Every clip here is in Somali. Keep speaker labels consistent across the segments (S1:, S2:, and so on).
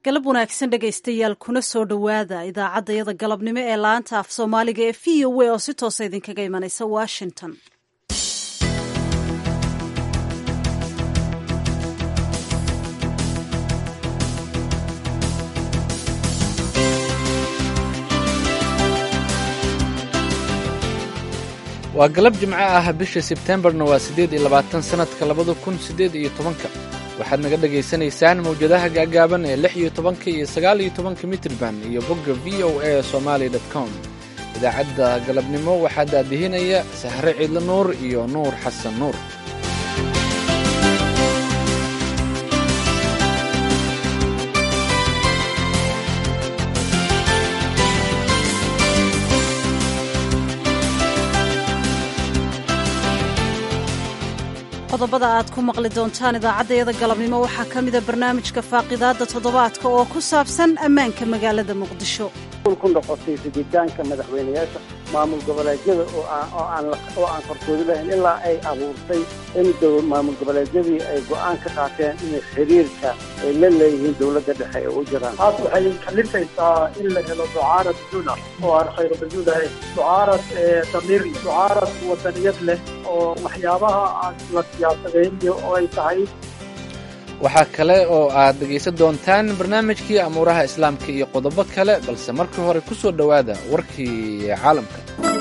S1: galab wanaagsan dhegaystayaal kuna soo dhowaada idaacaddayada galabnimo ee laanta af soomaaliga ee v o a oo si toosa idinkaga imanaysa washington
S2: waa galab jimco ah bisha sebtembarna waa siddeed iyo labaatan sannadka labada kun siddeed iyo tobanka waxaad naga dhegaysanaysaan mawjadaha gaagaaban ee lix iyo tobanka iyo sagaal iyo tobanka mitrban iyo bogga v o a somaali dot com idaacadda galabnimo waxaa daadihinaya sahre ciidlo nuur iyo nuur xasan nuur
S1: qodobada aad ku maqli doontaan idaacaddayada galabnimo waxaa ka mida barnaamijka faaqidaadda toddobaadka oo ku saabsan ammaanka magaalada muqdisho
S3: ku noqotay fiditaanka madaxweyneyaasha maamul goboleedyada oo aan qarsoodi lahayn ilaa ay abuurtay in maamul goboleedyadii ay go'aan ka qaateen inay xiriirka ay la leeyihiin dowladda dhexe ee u jiraan
S4: taas waxay kalifaysaa in la helo ducaarad duna oo aan khayro baduud ahayn ducaarad damiir ducaarad wadaniyad leh oo waxyaabaha aan la siyaasadaynayo oo ay tahay
S2: waxaa kale oo aad dhegaysan doontaan barnaamijkii amuuraha islaamka iyo qodobo kale balse markii hore ku soo dhowaada warkii caalamka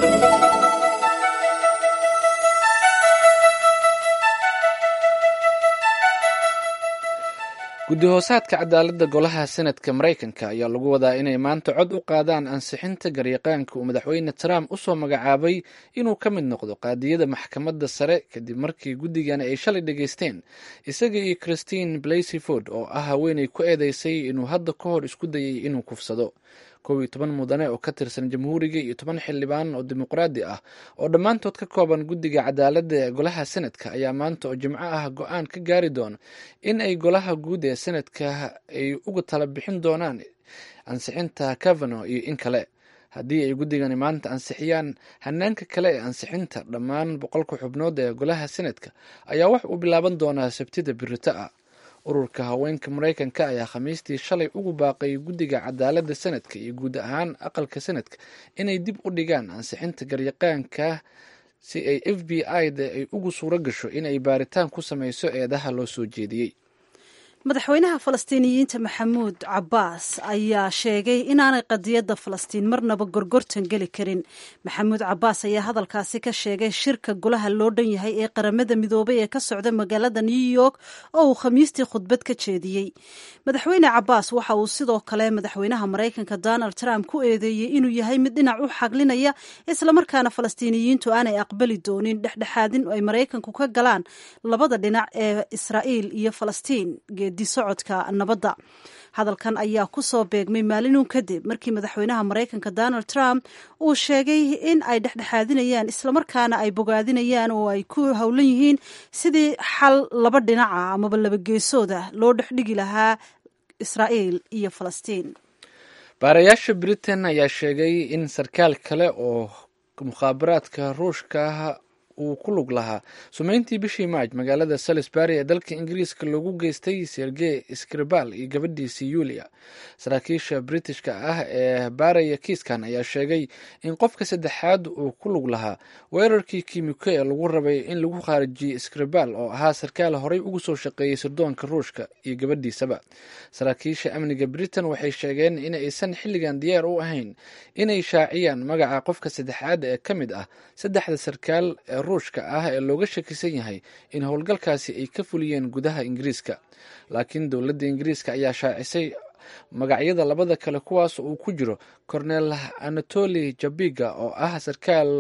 S2: guddi hoosaadka cadaaladda golaha senadka maraykanka ayaa lagu wadaa inay maanta cod u qaadaan ansixinta garyaqaanka uu madaxweyne trump u soo magacaabay inuu ka mid noqdo qaadiyada maxkamadda sare kadib markii guddigani ay shalay dhegaysteen isaga iyo christine blasey ford oo ah haweenay ku eedeysay inuu hadda ka hor isku dayay inuu kufsado kow iyo toban mudane oo ka tirsan jamhuuriga iyo toban xildhibaan oo dimuqraadi ah oo dhammaantood ka kooban guddiga cadaaladda ee golaha senadka ayaa maanta oo jimco ah go-aan ka gaari doona in ay golaha guud ee senadka ay uga tala bixin doonaan ansixinta cavano iyo in kale haddii ay guddigani maanta ansixiyaan hanaanka kale ee ansixinta dhammaan boqolka xubnood ee golaha senadka ayaa wax uu bilaaban doonaa sabtida birito ah ururka haweenka maraykanka ayaa khamiistii shalay ugu baaqay guddiga cadaaladda senadka iyo guud ahaan aqalka senadka inay dib u dhigaan ansixinta garyaqaanka si ay f b i da ay ugu suuro gasho inay baaritaan ku sameyso eedaha loo soo jeediyey
S1: madaxweynaha falastiiniyiinta maxamuud cabbaas ayaa sheegay inaanay qadiyadda falastiin marnaba gorgortan geli karin maxamuud cabbaas ayaa hadalkaasi ka sheegay shirka golaha loo dhan yahay ee qaramada midoobay ee ka socda magaalada new york oo uu khamiistii khudbad ka jeediyey madaxweyne cabbaas waxa uu sidoo kale madaxweynaha maraykanka donald trump ku eedeeyey inuu yahay mid dhinac u xaglinaya islamarkaana falastiiniyiintu aanay aqbali doonin dhexdhexaadin ay maraykanku ka galaan labada dhinac ee israa'iil iyo falastiin socodka nabadda hadalkan ayaa ku soo beegmay maalinun kadib markii madaxweynaha maraykanka donald trump uu sheegay in ay dhexdhexaadinayaan islamarkaana ay bogaadinayaan oo ay ku howlan yihiin sidii xal laba dhinaca amaba laba geesooda loo dhexdhigi lahaa israa'iil iyo falastiin
S2: baarayaasha britain ayaa sheegay in sarkaal kale oo mukhaabaraadka ruushka uu ku lug lahaa sumeyntii bishii maaj magaalada salisbury ee dalka ingiriiska loogu geystay sergey skribal iyo gabadhiisii yulia saraakiisha britishka ah ee baaraya kiiskan ayaa sheegay in qofka saddexaad uu ku lug lahaa weerarkii kiimiko ee lagu rabay in lagu khaarijiyey skribal oo ahaa sarkaal horey ugu soo shaqeeyey sirdoonka ruushka iyo gabadhiisaba saraakiisha amniga britain waxay sheegeen in aysan xilligan diyaar u ahayn inay shaaciyaan magaca qofka saddexaad ee ka mid ah saddexda sarkaal ee ruushka ah ee looga shakisan yahay in howlgalkaasi ay ka fuliyeen gudaha ingiriiska laakiin dowladda ingiriiska ayaa shaacisay magacyada labada kale kuwaas uu ku jiro cornel anatoli jabiga oo ah sarkaal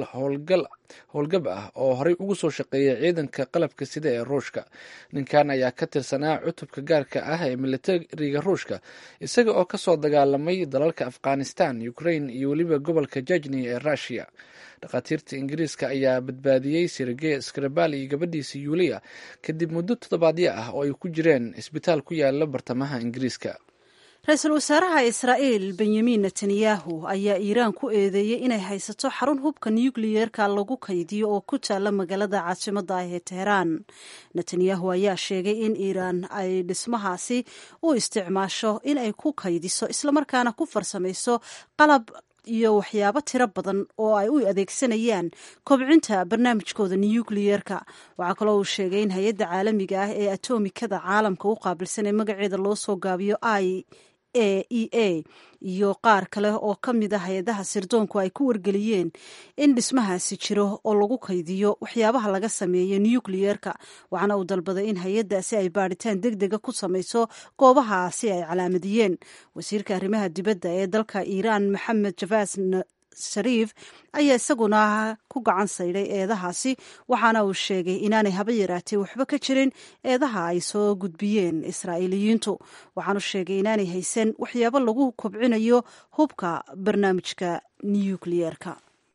S2: howlgab ah oo horey ugu soo shaqeeyay ciidanka qalabka sida ee ruushka ninkan ayaa ka tirsanaa cutubka gaarka ah ee militariga ruushka isaga oo kasoo dagaalamay dalalka afghanistan ukraine iyo weliba gobolka jajni ee rushia dhakhaatiirta ingiriiska ayaa badbaadiyey sergey skrabal iyo gabadhiisa yuuliya kadib muddo toddobaadyo ah oo ay ku jireen isbitaal ku yaala bartamaha ingiriiska
S1: ra-iisul wasaaraha israa'iil benyamin netanyahu ayaa iiraan ku eedeeyey inay haysato xarun hubka nukliyeerka lagu kaydiyo oo ku taalla magaalada caasimadda ah ee teheraan netanyahu ayaa sheegay in iiraan ay dhismahaasi u isticmaasho in ay ku kaydiso islamarkaana ku farsamayso qalab iyo waxyaabo tiro badan oo ay u adeegsanayaan kobcinta barnaamijkooda nukliyeerka waxaa kaloo uu sheegay in hay-adda caalamiga ah ee atomikada caalamka u qaabilsan ee magaceeda loo soo gaabiyo i a e a iyo qaar kale oo ka mid a hay-adaha sirdoonku ay ku wargeliyeen in dhismahaasi jiro oo lagu kaydiyo waxyaabaha laga sameeyo nukliyeerka waxaana uu dalbaday in hay-addaasi ay baadhitaan deg dega ku samayso goobahaasi ay calaamadiyeen wasiirka arrimaha dibadda ee dalka iiraan maxamed javaas shariif ayaa isaguna ku gacan saydhay eedahaasi waxaana uu sheegay inaanay haba yaraatee waxba ka jirin eedaha ay soo gudbiyeen israa'iiliyiintu waxaanu sheegay inaanay haysan waxyaabo lagu kobcinayo hubka barnaamijka nukliyeerka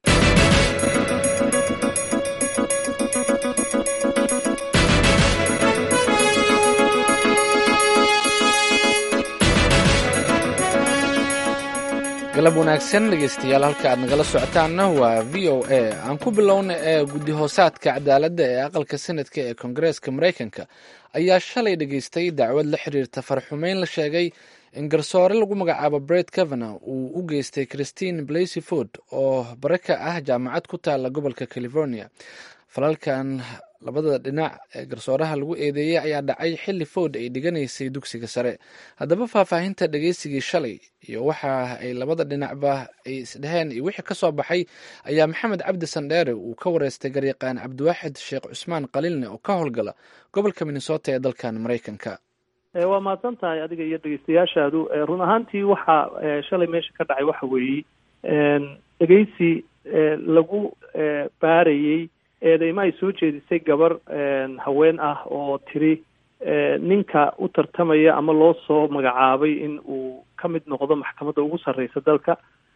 S2: galab wanaagsan dhegeystayaal halka aad nagala socotaanna waa v o a aan ku bilowna ee guddi hoosaadka cadaaladda ee aqalka senadka ee koongareeska maraykanka ayaa shalay dhegeystay dacwad la xiriirta farxumeyn la sheegay in garsoore lagu magacaabo bret kavana uu u geystay christine blasey ford oo bare ka ah jaamacad ku taalla gobolka california falalkan labada dhinac ee garsooraha lagu eedeeyey ayaa dhacay xilli ford ay dhiganaysay dugsiga sare haddaba faahfaahinta dhegeysigii shalay iyo waxa ay labada dhinacba ay isdheheen iyo wixii ka soo baxay ayaa maxamed cabdi sandheere uu ka wareystay garyaqaan cabdiwaaxid sheekh cusmaan qaliilne oo ka howlgala gobolka minnesota ee dalkan maraykanka
S4: waa mahadsan tahay adiga iyo dhegeystayaashaadu run ahaantii waxa shalay meesha ka dhacay waxa weeye dhegeysi lagu baarayey eedeyma ay soo jeedisay gabar haween ah oo tiri ninka u tartamaya ama loo soo magacaabay in uu ka mid noqdo maxkamadda ugu sarreysa dalka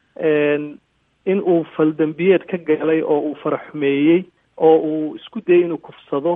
S4: in uu faldambiyeed ka galay oo uu faraxumeeyey oo uu isku dayay inuu kufsado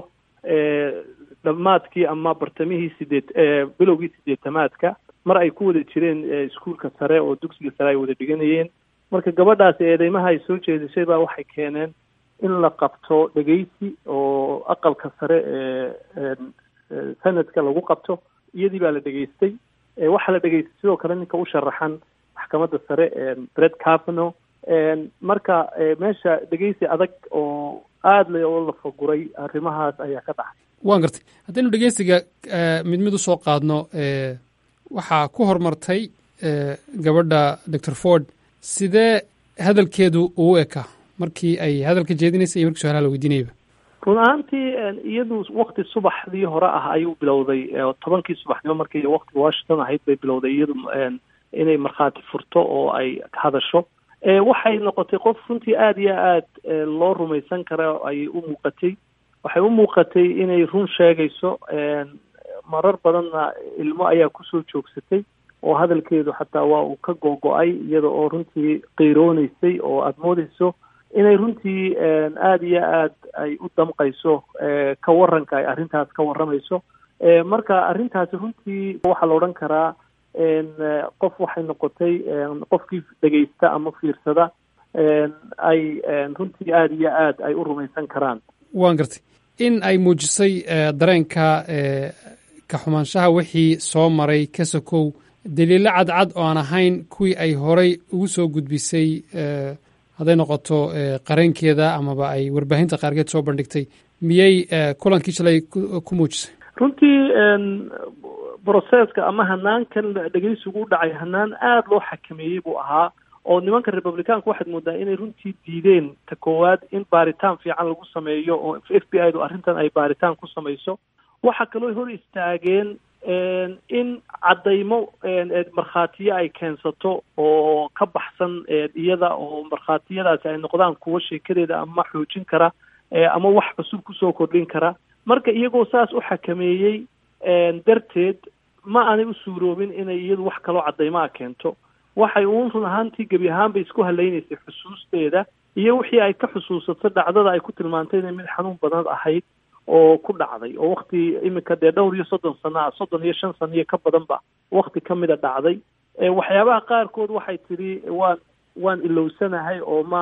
S4: dhammaadkii ama bartamihii sideed bilowgii sideetamaadka mar ay ku wada jireen iskuolka sare oo dugsiga sare ay wada dhiganayeen marka gabadhaasi eedeymaha ay soo jeedisay baa waxay keeneen in la qabto dhegeysi oo aqalka sare ee sanadka lagu qabto iyadii baa la dhegeystay waxaa la dhegeystay sidoo kale ninka u sharaxan maxkamadda sare bred cavano marka meesha dhegeysi adag oo aada le oo la faguray arrimahaas ayaa ka dhacay
S5: waan gartay haddaynu dhegeysiga mid mid usoo qaadno waxaa ku horumartay gabadha doctor ford sidee hadalkeedu uu ekaa markii ay hadalka jeedinaysay iyo markii su-aalaha la weydiinayaba
S4: run ahaantii iyadu wakti subaxdii hore ah ayuu bilowday tobankii subaxnimo markii waktiga washington ahayd bay bilowday iyadu inay markhaati furto oo ay hadasho waxay noqotay qof runtii aada iyo aad loo rumaysan kara ayay u muuqatay waxay u muuqatay inay run sheegayso marar badanna ilmo ayaa kusoo joogsatay oo hadalkeedu xataa waa uu ka go-go-ay iyada oo runtii qiirooneysay oo aada moodeyso inay runtii aada iyo aad ay u damqayso ka waranka ay arrintaas ka warramayso marka arrintaasi runtii waxaa la odhan karaa qof waxay noqotay qofkii dhegeysta ama fiirsada ay runtii aada iyo aad ay u rumaysan karaan
S5: waan gartay in ay muujisay dareenka ka xumaanshaha wixii soo maray ka sokow daliilo cadcad oo aan ahayn kuwii ay horay ugu soo gudbisay hadday noqoto qareenkeeda amaba ay warbaahinta qaarkeed soo bandhigtay miyay kulankii shalay ku muujisay
S4: runtii broseska ama hanaankan dhegeysigu u dhacay hanaan aada loo xakameeyey buu ahaa oo nimanka republicaanka waxaad moodaa inay runtii diideen ta koowaad in baaritaan fiican lagu sameeyo oo f b i du arrintan ay baaritaan ku samayso waxaa kaloo hor istaageen in caddaymo markhaatiyo ay keensato oo ka baxsan iyada oo markhaatiyadaasi ay noqdaan kuwo sheekadeeda ama xoojin kara ama wax cusub kusoo kordhin kara marka iyagoo saas u xakameeyey darteed ma aanay u suuroobin inay iyadu wax kaloo caddaymaa keento waxay uun run ahaantii gebi ahaanbay isku halaynaysay xusuusteeda iyo wixii ay ka xusuusato dhacdada ay ku tilmaantay inay mid xanuun badan ahayd oo ku dhacday oo wakti iminka dee dhowr iyo soddon sano ah soddon iyo shan sano iyo ka badanba wakti ka mida dhacday waxyaabaha qaarkood waxay tidhi waan waan ilowsanahay oo ma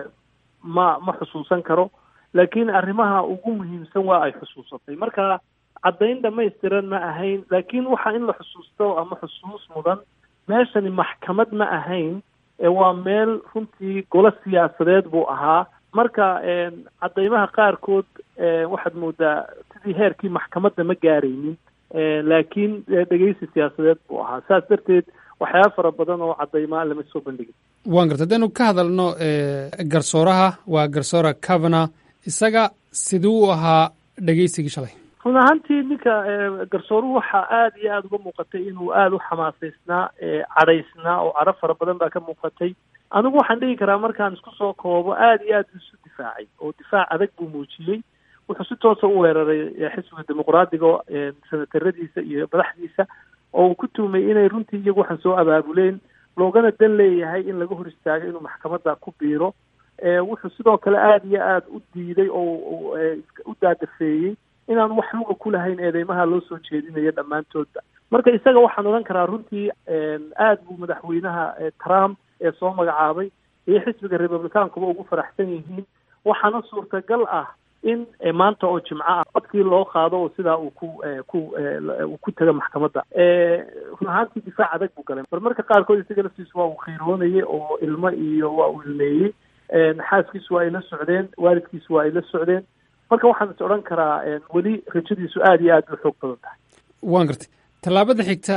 S4: ma ma xusuusan karo laakiin arrimaha ugu muhiimsan waa ay xusuusatay marka caddayn dhamaystiran ma ahayn laakiin waxa in la xusuusto ama xusuus mudan meeshani maxkamad ma ahayn waa meel runtii golo siyaasadeed buu ahaa marka caddaymaha qaarkood waxaad moodaa sidii heerkii maxkamadda ma gaaraynin laakiin dhegeysi siyaasadeed buu ahaa saas darteed waxyaaba fara badan oo caddaymaa lama soo bandhigin
S5: waan garta haddaynu ka hadalno garsooraha waa garsoora cavana isaga siduu u ahaa dhegeysigii shalay
S4: run ahaantii ninka garsooruhu waxaa aada iyo aada uga muuqatay inuu aada u xamaasaysnaa cadhaysnaa oo cadho fara badan baa ka muuqatay anigu waxaan dhigi karaa markaan isku soo koobo aada iyo aada isu difaacay oo difaac adag buu muujiyey wuxuu si toosa u weeraray xisbiga dimuqraadiga senataradiisa iyo madaxdiisa oo uu ku tuumay inay runtii iyagu waxaan soo abaabuleen loogana dan leeyahay in laga hor istaago inuu maxkamadda ku biiro wuxuu sidoo kale aada iyo aada u diiday oo u daadafeeyey inaan wax luga ku lahayn eedeymaha loo soo jeedinayo dhammaantoodba marka isaga waxaan odhan karaa runtii aada buu madaxweynaha trump ee soo magacaabay iyo xisbiga republicaankuba ugu faraxsan yihiin waxaana suurtagal ah in maanta oo jimco ah codkii loo qaado oo sidaa uu ku ku uu ku taga maxkamadda run ahaantii difaac adag buu galay marmarka qaarkood isaga laftiisu waa uu kheyroonayay oo ilmo iyo waa uu ilmeeyey xaaskiisu waa ay la socdeen waalidkiisu waa ay la socdeen marka waxaan is odhan karaa weli rajadiisu aada iyo aad u xoog badan tahay
S5: waan gartay tallaabada xigta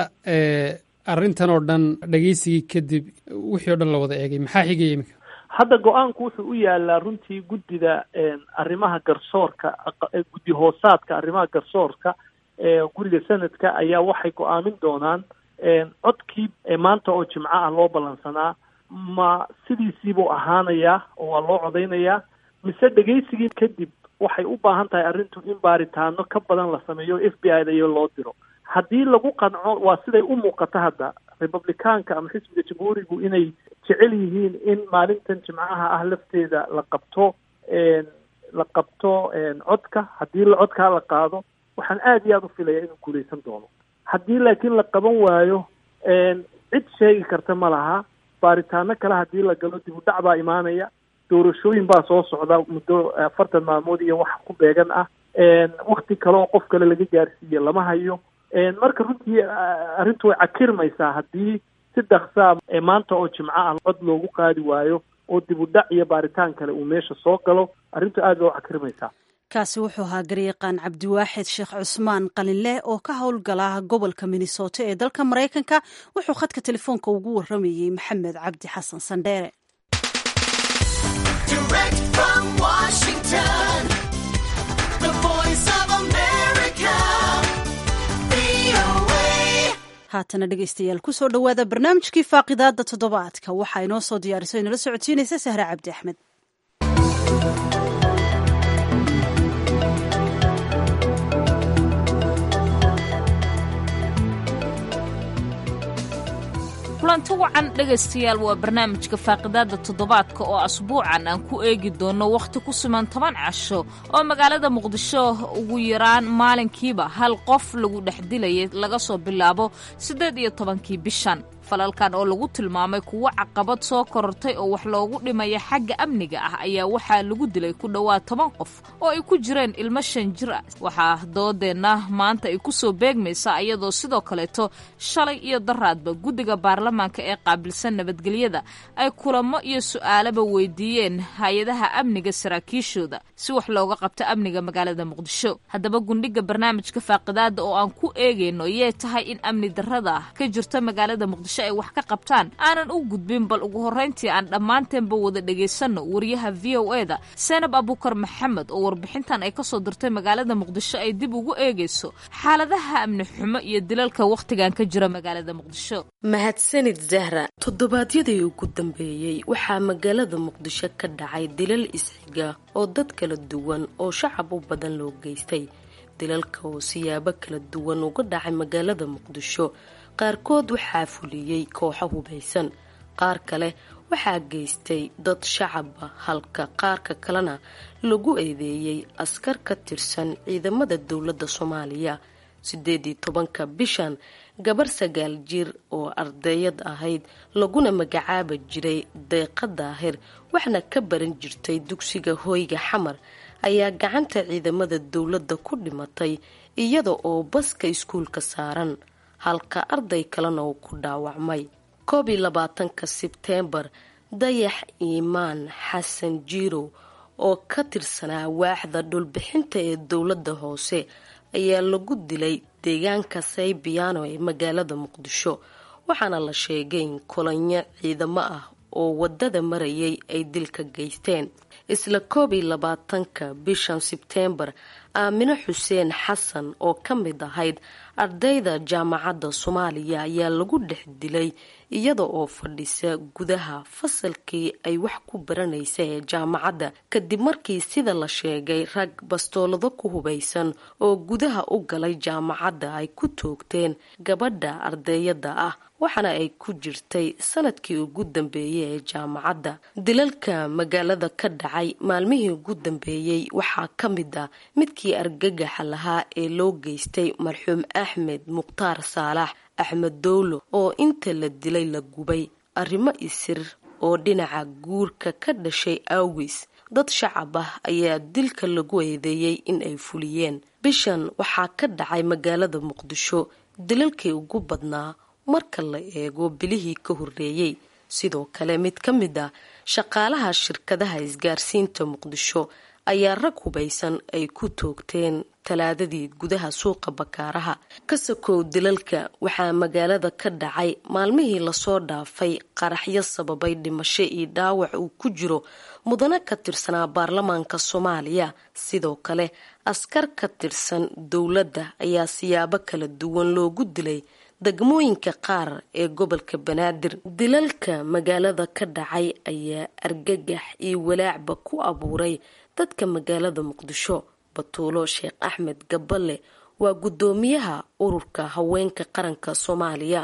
S5: arrintan oo dhan dhegeysigii kadib wixii o dhan la wada eegay maxaa xigaya iminka
S4: hadda go-aanku wuxuu u yaalaa runtii guddida arrimaha garsoorka guddi hoosaadka arrimaha garsoorka ee guriga sanadka ayaa waxay go-aamin doonaan codkii maanta oo jimco ah loo ballansanaa ma sidiisiibuu ahaanayaa oo waa loo codaynayaa mise dhegeysigii kadib waxay u baahan tahay arrintu in baaritaano ka badan la sameeyo f b i da iyo loo diro haddii lagu qanco waa siday u muuqato hadda republicaanka ama xisbiga jamhuurigu inay jecel yihiin in maalintan jimcaha ah lafteeda la qabto la qabto codka haddii la codkaa la qaado waxaan aada iyo aada u filaya inuu guuleysan doono haddii laakiin la qaban waayo cid sheegi karta ma laha baaritaano kale haddii la galo dib u dhac baa imaanaya doorashooyin baa soo socda muddo afartan maalmood iyo wax ku beegan ah wakti kale oo qof kale laga gaarsiiye lama hayo marka runtii arrintu way cakirmaysaa haddii si dhaksaa maanta oo jimco ah cod loogu qaadi waayo oo dib u dhac iyo baaritaan kale uu meesha soo galo arrintu aad bay u cakirmaysaa
S1: kaasi wuxuu ahaa garyaqaan cabdiwaaxid sheekh cusmaan qalinleh oo ka howlgala gobolka minnesota ee dalka maraykanka wuxuu khadka telefoonka ugu waramayey maxamed cabdi xasan sandheere haatana dhegeystayaal kusoo dhowaada barnaamijkii faaqidaada toddobaadka waxaa inoo soo diyaariso inala socodsiinaysa sahre cabdi axmed
S6: kulanti wacan dhegaystayaal waa barnaamijka faaqidaada toddobaadka oo asbuucan aan ku eegi doono wakhti ku siman toban casho oo magaalada muqdisho ugu yaraan maalinkiiba hal qof lagu dhex dilayay laga soo bilaabo siddeed iyo tobankii bishan falalkan oo lagu tilmaamay kuwo caqabad soo korortay oo wax loogu dhimaya xagga amniga ah ayaa waxaa lagu dilay ku dhowaad toban qof oo ay ku jireen ilmo shan jir ah waxaa doodeenna maanta ay ku soo beegmaysaa iyadoo sidoo kaleeto shalay iyo daraadba guddiga baarlamaanka ee qaabilsan nabadgelyada ay kulamo iyo su'aalaba weydiiyeen hay-adaha amniga saraakiishooda si wax looga qabto amniga magaalada muqdisho haddaba gundhiga barnaamijka faaqidaada oo aan ku eegayno yee tahay in amni darrada ka jirta magaalada muqdisho ay wax ka qabtaan aanan u gudbin bal ugu horrayntii aan dhammaanteenba wada dhegaysanno wariyaha v o e da seenab abukar maxamed oo warbixintan ay ka soo dirtay magaalada muqdisho ay dib ugu eegayso xaaladaha amni xumo iyo dilalka wakhtigan ka jira magaalada muqdisho
S7: mahadsanid zahra toddobaadyadii ugu dambeeyey waxaa magaalada muqdisho ka dhacay dilal isxiga oo dad kala duwan oo shacab u badan loo geystay dilalka oo siyaabo kala duwan uga dhacay magaalada muqdisho qaarkood waxaa fuliyey kooxo hubaysan qaar kale waxaa geystay dad shacaba halka qaarka kalena lagu eedeeyey askar ka tirsan ciidamada dowladda soomaaliya sideed iyo tobanka bishan gabar sagaal jir oo ardayad ahayd laguna magacaaba jiray deeqa daahir waxna ka baran jirtay dugsiga hooyga xamar ayaa gacanta ciidamada dowladda ku dhimatay iyada oo baska iskuulka saaran halka arday kalena uu ku dhaawacmay koob iyo labaatanka sebteembar dayax iimaan xasan jiirow oo ka tirsanaa waaxda dhulbixinta ee dowladda hoose ayaa lagu dilay deegaanka saybiyaano ee magaalada muqdisho waxaana la sheegay in kolanyo ciidamo ah oo wadada marayay ay dilka geysteen isla koob iyo labaatanka bishan sebteembar aamino xuseen xasan oo ka mid ahayd ardayda jaamacadda soomaaliya ayaa lagu dhex dilay iyada oo fadhisa gudaha fasalkii ay wax ku baranaysa ee jaamacadda kadib markii sida la sheegay rag bastoolado ku hubaysan oo gudaha u galay jaamacadda ay ku toogteen gabadha ardayada ah waxaana ay ku jirtay sanadkii ugu dambeeyey ee jaamacadda dilalka magaalada ka dhacay maalmihii ugu dambeeyey waxaa ka mid ah midkii argagaxa lahaa ee loo geystay marxuum axmed mukhtaar saalax axmed dowlo oo inta la dilay la gubay arrimo isir oo dhinaca guurka ka dhashay awgis dad shacab ah ayaa dilka lagu eedeeyey in ay fuliyeen bishan waxaa ka dhacay magaalada muqdisho dilalkii ugu badnaa marka la eego bilihii ka horreeyey sidoo kale mid ka mid ah shaqaalaha shirkadaha isgaarsiinta muqdisho ayaa rag hubaysan ay ku toogteen talaadadii gudaha suuqa bakaaraha kasakow dilalka waxaa magaalada ka dhacay maalmihii lasoo dhaafay qaraxyo sababay dhimasho iyo dhaawac uu ku jiro mudane ka tirsanaa baarlamaanka soomaaliya sidoo kale askar ka tirsan dowladda ayaa siyaabo kala duwan loogu dilay degmooyinka qaar ee gobolka banaadir dilalka magaalada ka dhacay ayaa argagax iyo walaacba ku abuuray dadka magaalada muqdisho batuulo sheekh axmed gaballe waa guddoomiyaha ururka haweenka qaranka soomaaliya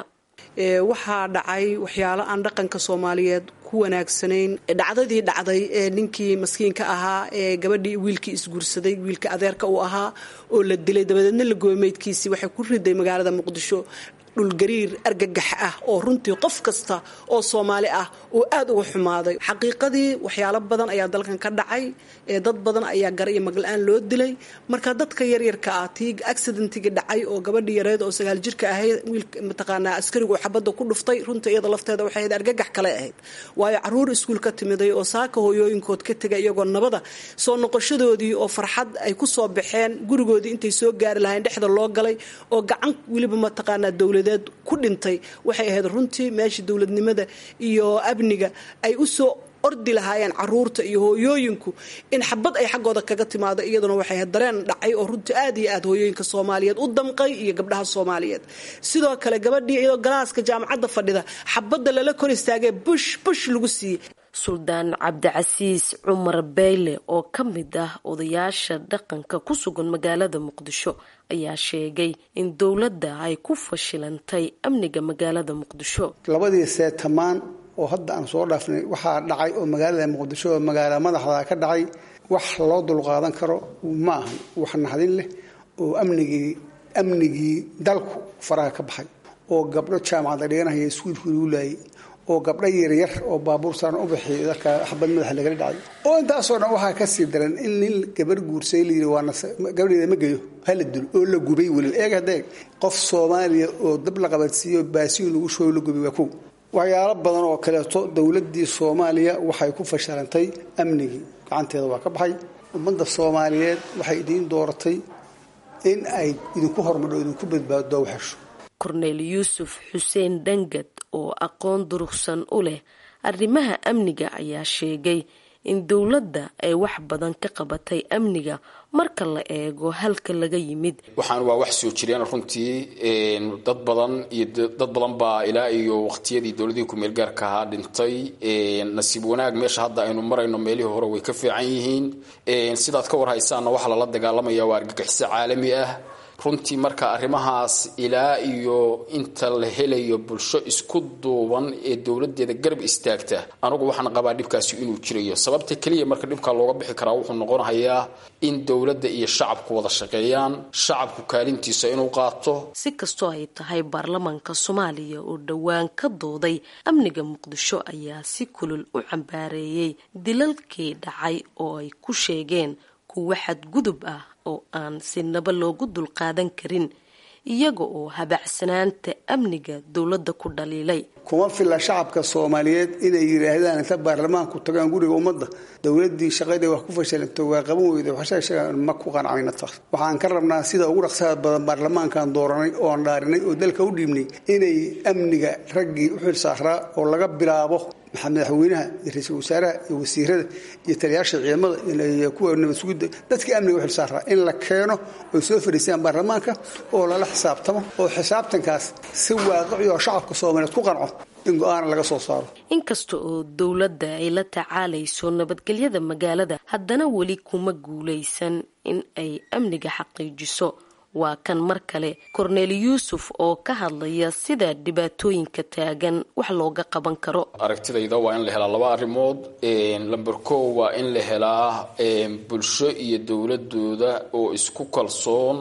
S8: waxaa dhacay waxyaalo aan dhaqanka soomaaliyeed ku wanaagsanayn dhacdadii dhacday ee ninkii maskiinka ahaa ee gabadhii wiilkii isguursaday wiilka adeerka uu ahaa oo la dilay dabadeedna la goomeydkiisii waxay ku riday magaalada muqdisho dhulgariir argagax ah oo runtii qof kasta oo soomaali ah uu aad uga xumaaday xaqiiqadii waxyaalo badan ayaa dalkan ka dhacay ee dad badan ayaa gar iyo magla-aan loo dilay marka dadka yaryarka ah tii accidentigii dhacay oo gabadhii yareed oo sagaal jirka ahayd wiilka mataqaanaa askarigu xabadda ku dhuftay runtii iyada lafteeda waxay ahayd argagax kale ahayd waayo caruur iskuul ka timiday oo saaka hooyooyinkood ka tegay iyagoo nabada soo noqoshadoodii oo farxad ay ku soo baxeen gurigoodii intay soo gaari lahayn dhexda loo galay oo gacan weliba mataqaanaa dowlad ku dhintay waxay ahayd runtii meesha dowladnimada iyo amniga ay usoo ordi lahaayeen caruurta iyo hooyooyinku in xabad ay xaggooda kaga timaado iyaduna waxay ahayd dareen dhacay oo runtii aad iyo aad hooyooyinka soomaaliyeed u damqay iyo gabdhaha soomaaliyeed sidoo kale gabadhii iyadoo galaaska jaamacadda fadhida xabadda lala kor istaagee bush bush lagu siiyey
S7: suldaan cabdicasiis cumar beyle oo ka mid ah odayaasha dhaqanka ku sugan magaalada muqdisho ayaa sheegay in dowladda ay ku fashilantay amniga magaalada muqdisho
S9: labadii seetamaan oo hadda aan soo dhaafnay waxaa dhacay oo magaalada muqdisho oo magaala madaxda ka dhacay wax loo dulqaadan karo ma ahan wax naxdin leh oo amnigii amnigii dalku faraha ka baxay oo gabdho jaamacada dhiganahaya iskuulku lagu laayay oo gabdho yaryar oo baabuur saaran u bixiy dalka xabad madaxa lagala dhacay oo intaasoo dhan waxaa kasii daran in nin gabar guursay layidhi waa gabadheeda ma geyo hala dilo oo la gubay welil eeg hadeeg qof soomaaliya oo dab la qabadsiiyo baasiin lagu shooy la gubay waa kow waxyaalo badan oo kaleeto dowladdii soomaaliya waxay ku fashilantay amnigii gacanteeda waa ka baxay ummadda soomaaliyeed waxay idiin dooratay in ay idinku hormadho idinku badbaado waxesho
S7: korneyl yuusuf xuseen dhangad oo aqoon durugsan u leh arrimaha amniga ayaa sheegay in dowladda ay wax badan ka qabatay amniga marka la eego halka laga yimid
S10: waxaan waa wax soo jireen runtii dad badan iyo dad badan baa ilaa iyo waqtiyadii dowladihii ku-meel gaarka ahaa dhintay nasiib wanaag meesha hadda aynu marayno meelihii hore way ka fiican yihiin sidaad ka warhaysaanna waxaa lala dagaalamaya waa argagixiso caalami ah runtii marka arrimahaas ilaa iyo inta la helayo bulsho isku duuban ee dowladeeda garab istaagta anugu waxaan qabaa dhibkaasi inuu jirayo sababta keliya marka dhibkaa looga bixi karaa wuxuu noqonayaa in dowladda iyo shacabku wada shaqeeyaan shacabku kaalintiisa inuu qaato
S7: si kastoo ay tahay baarlamaanka soomaaliya oo dhowaan ka dooday amniga muqdisho ayaa si kulul u cambaareeyey dilalkii dhacay oo ay ku sheegeen kuwa xadgudub ah oo aan sinaba loogu dulqaadan karin iyaga oo habacsanaanta amniga dowladda ku dhaliilay
S9: kuma filla shacabka soomaaliyeed inay yidhaahdaan inta baarlamaanku tagaan guriga ummadda dowladii shaqadii wax ku fashalanto waa qaban weyda waxsheegsheegaan ma ku qancayna taas waxaan ka rabnaa sida ugu dhaqsaha badan baarlamaankan dooranay oon dhaarinay oo dalka u dhiibnay inay amniga raggii u xil saaraa oo laga bilaabo madaxweynaha iyo ra-iisul wasaaraha iyo wasiirada iyo taliyaasha ciidamada iyo kuwa nabad sugidda dadkii amniga u xil saaraa in la keeno oy soo fadhiistaan baarlamaanka oo lala xisaabtamo oo xisaabtankaas si waaqici oo shacabka soomaaliyeed ku qanco in go-aana laga soo saaro
S7: inkasta oo dowladda ay la tacaalayso nabadgelyada magaalada haddana weli kuma guulaysan in ay amniga xaqiijiso waa kan mar kale korneel yuusuf oo ka hadlaya sida dhibaatooyinka taagan wax looga qaban karo
S10: aragtidayda waa in la helaa laba arrimood lamber ko waa in la helaa bulsho iyo dowladooda oo isku kalsoon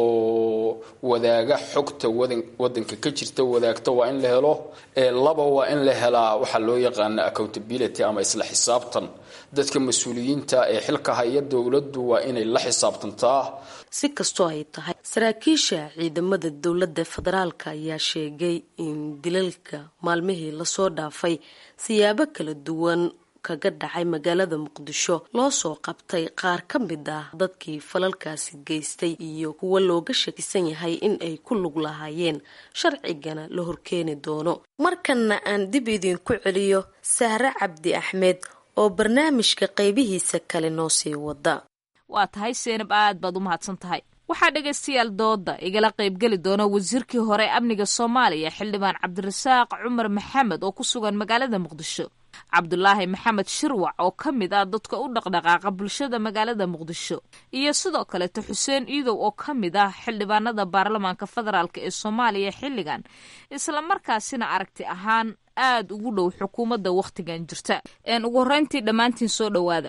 S10: oo wadaaga xogta wadanka ka jirta wadaagta waa in la helo laba waa in la helaa waxaa loo yaqaana accountability ama isla xisaabtan dadka mas-uuliyiinta ee xilka haya dowladdu waa inay la xisaabtantaa
S7: si kastoo ay tahay saraakiisha ciidamada dowladda federaalka ayaa sheegay in dilalka maalmihii lasoo dhaafay siyaabo kala duwan kaga dhacay magaalada muqdisho loo soo qabtay qaar ka mid ah dadkii falalkaasi geystay iyo kuwa looga shakisan yahay in ay ku lug lahaayeen sharcigana la horkeeni doono markanna aan dib idinku celiyo sahre cabdi axmed oo barnaamijka qaybihiisa kale noo sii wada
S6: waa tahay seenab aad baad u mahadsan tahay waxaa dhegaystayaal dooda igala qaybgeli doona wasiirkii hore amniga soomaaliya xildhibaan cabdirasaaq cumar maxamed oo ku sugan magaalada muqdisho cabdulaahi maxamed shirwac oo ka mid ah dadka u dhaqdhaqaaqa bulshada magaalada muqdisho iyo sidoo kaleeto xuseen iidow oo ka mid ah xildhibaanada baarlamaanka federaalk ee soomaaliya xilligan islamarkaasina aragti ahaan aad ugu dhow xukuumadda wakhtigan jirta ugu horreyntii dhammaantiin soo dhowaada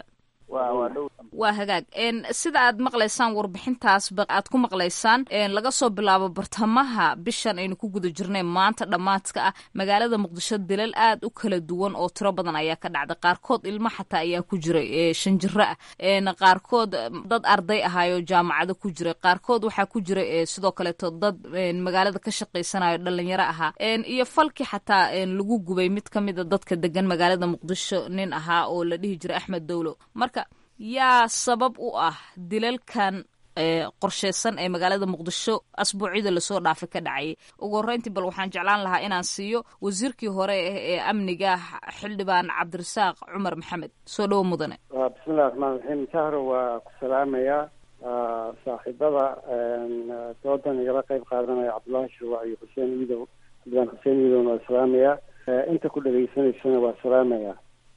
S6: waa hagaag sida aad maqlaysaan warbixintaasba aad ku maqlaysaan laga soo bilaabo bartamaha bishan aynu ku guda jirnay maanta dhammaadka ah magaalada muqdisho dilal aad u kala duwan oo tiro badan ayaa ka dhacday qaarkood ilmo xataa ayaa ku jiray shan jiro ah qaarkood dad arday ahaayo jaamacado ku jiray qaarkood waxaa ku jiray sidoo kaleeto dad magaalada ka shaqaysanayo dhalinyaro ahaa iyo falki xataa lagu gubay mid ka mida dadka degan magaalada muqdisho nin ahaa oo la dhihi jiray axmed dowlo marka yaa sabab u ah dilalkan qorsheysan ee magaalada muqdisho asbuucyada lasoo dhaafay ka dhacayay ugu horreyntii bal waxaan jeclaan lahaa inaan siiyo wasiirkii hore ee amniga xildhibaan cabdirasaaq cumar maxamed soo dhowo mudane
S3: bismillahi raxmaan raxiim jahro waa ku salaamayaa saaxiibada doodan igala qeyb qaadanaya cabdullaahi shirwac iyo xuseen iidow xildhibaan xuseen iidowna waa salaamayaa inta ku dhegaysanaysana waa salaamayaa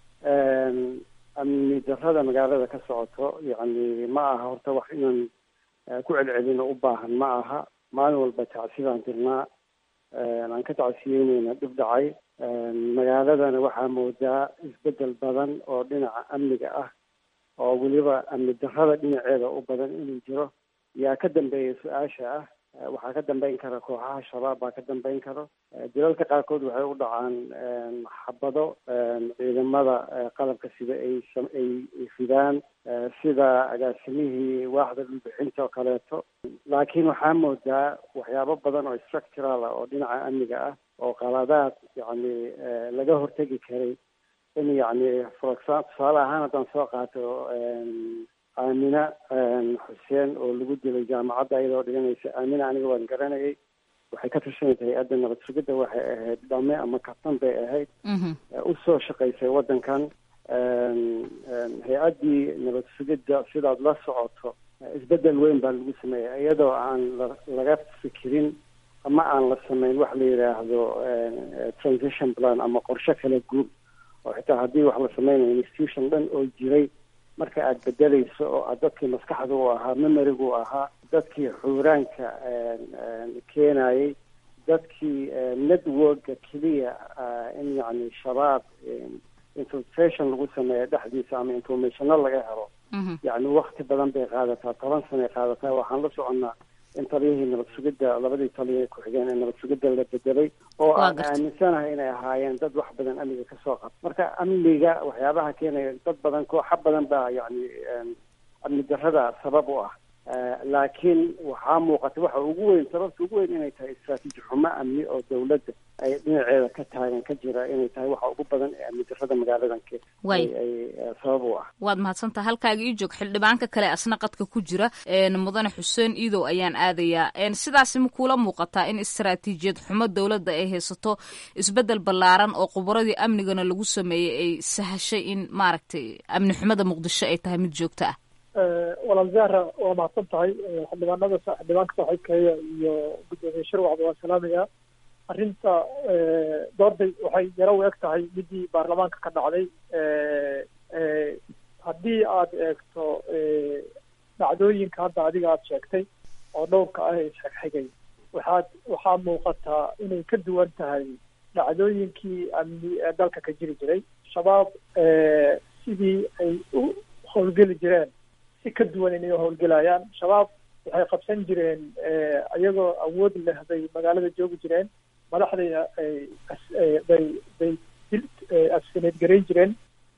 S3: amni darrada magaalada ka socoto yacni ma aha horta wax inaan ku celcelino u baahan ma aha maalin walba tacsidaan dirnaa aan ka tacsiyeyneyna dhib dhacay magaaladana waxaa moodaa isbedel badan oo dhinaca amniga ah oo weliba amni darrada dhinaceeda u badan inuu jiro yaa ka dambeeya su-aasha ah waxaa ka dambeyn kara kooxaha shabaab baa ka dambeyn karo dilalka qaarkood waxay u dhacaan xabado ciidamada qalabka sida ay ay fidaan sida agaasimihii waaxda dhulbixinta oo kaleeto laakiin waxaa moodaa waxyaabo badan oo structural ah oo dhinaca amniga ah oo qaladaad yacni laga hortegi karay in yacni for example tusaale ahaan haddaan soo qaato aamina xuseen oo lagu dilay jaamacadda iyadoo dhiganaysa aamina aniga waan garanayay waxay ka tirsanaysa hay-adda nabad sugidda waxay ahayd dhame ama kabtan bay ahayd usoo shaqaysay waddankan hay-addii nabad sugidda sidaad la socoto isbedel weyn baa lagu sameeyay iyadoo aan laga fikirin ama aan la sameyn wax la yidhaahdo transition plan ama qorshe kala guur oo xitaa haddii wax la sameynayo institution dhan oo jiray marka aad bedelayso oo aad dadkii maskaxda u ahaa memoriga u ahaa dadkii xuuraanka keenayay dadkii networka keliya in yani shabaab infiltration lagu sameeyo dhexdiisa ama informationo laga helo yani wakti badan bay qaadataa toban sanay qaadataa waxaan la soconnaa in taliyihii nabad sugidda labadii taliya ay ku-xigeen ee nabad sugidda la bedelay oo aan aaminsanahay inay ahaayeen dad wax badan amniga kasoo qab marka amniga waxyaabaha keenaya dad badan kooxa badan baa yani amni darrada sabab u ah laakiin waxaa muuqata waxa ugu weyn sababta ugu weyn inay tahay istraatiiji xumo amni oo dawladda ay dhinaceeda ka taagan ka jira inay tahay waxa ugu badan ee amni darrada magaaladan ay sabab u ah
S6: waad mahadsantaha halkaaga ii joog xildhibaanka kale asna qadka ku jira mudane xuseen iidow ayaan aadayaa sidaasi ma kuula muuqataa in istraatiijiyad xumo dowladda ay haysato isbedel ballaaran oo khubaradii amnigana lagu sameeyey ay sahashay in maaragtay amni xumada muqdisho ay tahay mid joogto ah
S11: walaal zahra waa mahadsan tahay xildhibaanada xildhibaanka saaxiibkeeya iyo guddoomiye shirwacba waa salaamayaa arrinta doorday waxay yaro u eg tahay midii baarlamaanka ka dhacday haddii aad eegto dhacdooyinka hadda adiga aad sheegtay oo dhowrka ah ee isxigxigay waxaad waxaa muuqataa inay ka duwan tahay dhacdooyinkii amni ee dalka ka jiri jiray shabaab sidii ay u howlgeli jireen si ka duwan inay u howlgelayaan shabaab waxay qabsan jireen iyagoo awood leh bay magaalada joogi jireen madaxdayna bay bay asfineed garayn jireen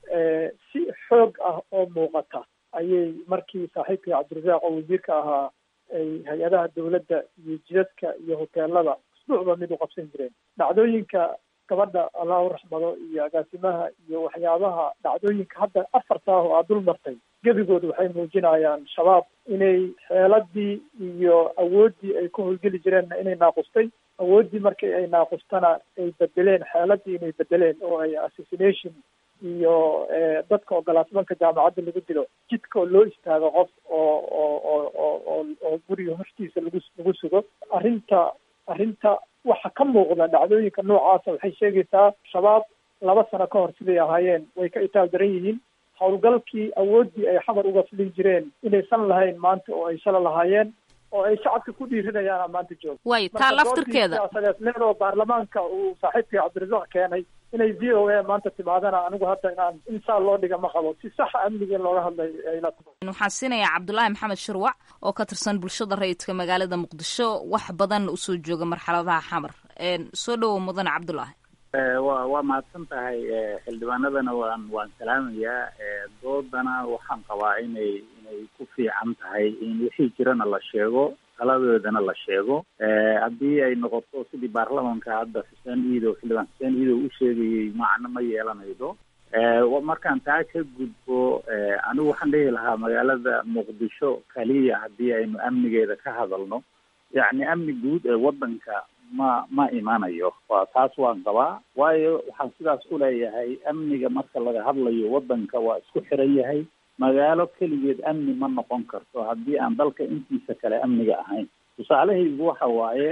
S11: si xoog ah oo muuqata ayay markii saaxiibkii cabdirasaaq oo wasiirka ahaa ay hay-adaha dawladda iyo jidadka iyo hoteelada usbuucba mid u qabsan jireen dhacdooyinka gabadha allah u raxmado iyo agaasimaha iyo waxyaabaha dhacdooyinka hadda afarta ah oo aad dul martay gebigood waxay muujinayaan shabaab inay xeeladii iyo awooddii ay ku howlgeli jireenna inay naaqustay awooddii markii ay naaqustana ay bedeleen xeeladii inay bedeleen oo ay assassination iyo dadka ogolaasmanka jaamacadda lagu dilo jidka oo loo istaago qof oo oo oo oo oo oo guriga hortiisa lagu lagu sugo arrinta arrinta waxa ka muuqda dhacdooyinka noocaasa waxay sheegaysaa shabaab laba sano ka hor siday ahaayeen way ka itaal daran yihiin howlgalkii awooddii ay xamar uga filin jireen inaysan lahayn maanta oo ay shala lahaayeen oo ay shacabka ku dhiirinayaan maanta jooga
S6: way taa laftirkeeda
S11: siyaasadeed oo baarlamaanka uu saaxiibkii cabdirasaaq keenay inay v o a maanta timaadana anigu hadda inaan insaa loo dhiga ma qabo si saxa amniga in looga hadlay ayla
S6: waxaan siinayaa cabdulaahi maxamed shirwac oo ka tirsan bulshada rayidka magaalada muqdisho wax badanna usoo jooga marxaladaha xamar soo dhowow mudane cabdulaahi
S12: wa waa mahadsan tahay xildhibaanadana waan waan salaamayaa doodana waxaan qabaa inay inay ku fiican tahay in wixii jirana la sheego taladoodana la sheego haddii ay noqoto sidii baarlamanka hadda xuseen iidow xildhibaan xuseen iidow u sheegayay macno ma yeelanaydo markaan taa ka gudbo anigu waxaan dhihi lahaa magaalada muqdisho kaliya haddii aynu amnigeeda ka hadalno yacni amni guud ee waddanka ma ma imanayo waa taas waan qabaa waayo waxaan sidaas u leeyahay amniga marka laga hadlayo waddanka waa isku xiran yahay magaalo keligeed amni ma noqon karto haddii aan dalka intiisa kale amniga ahayn tusaalahaygu waxa waaye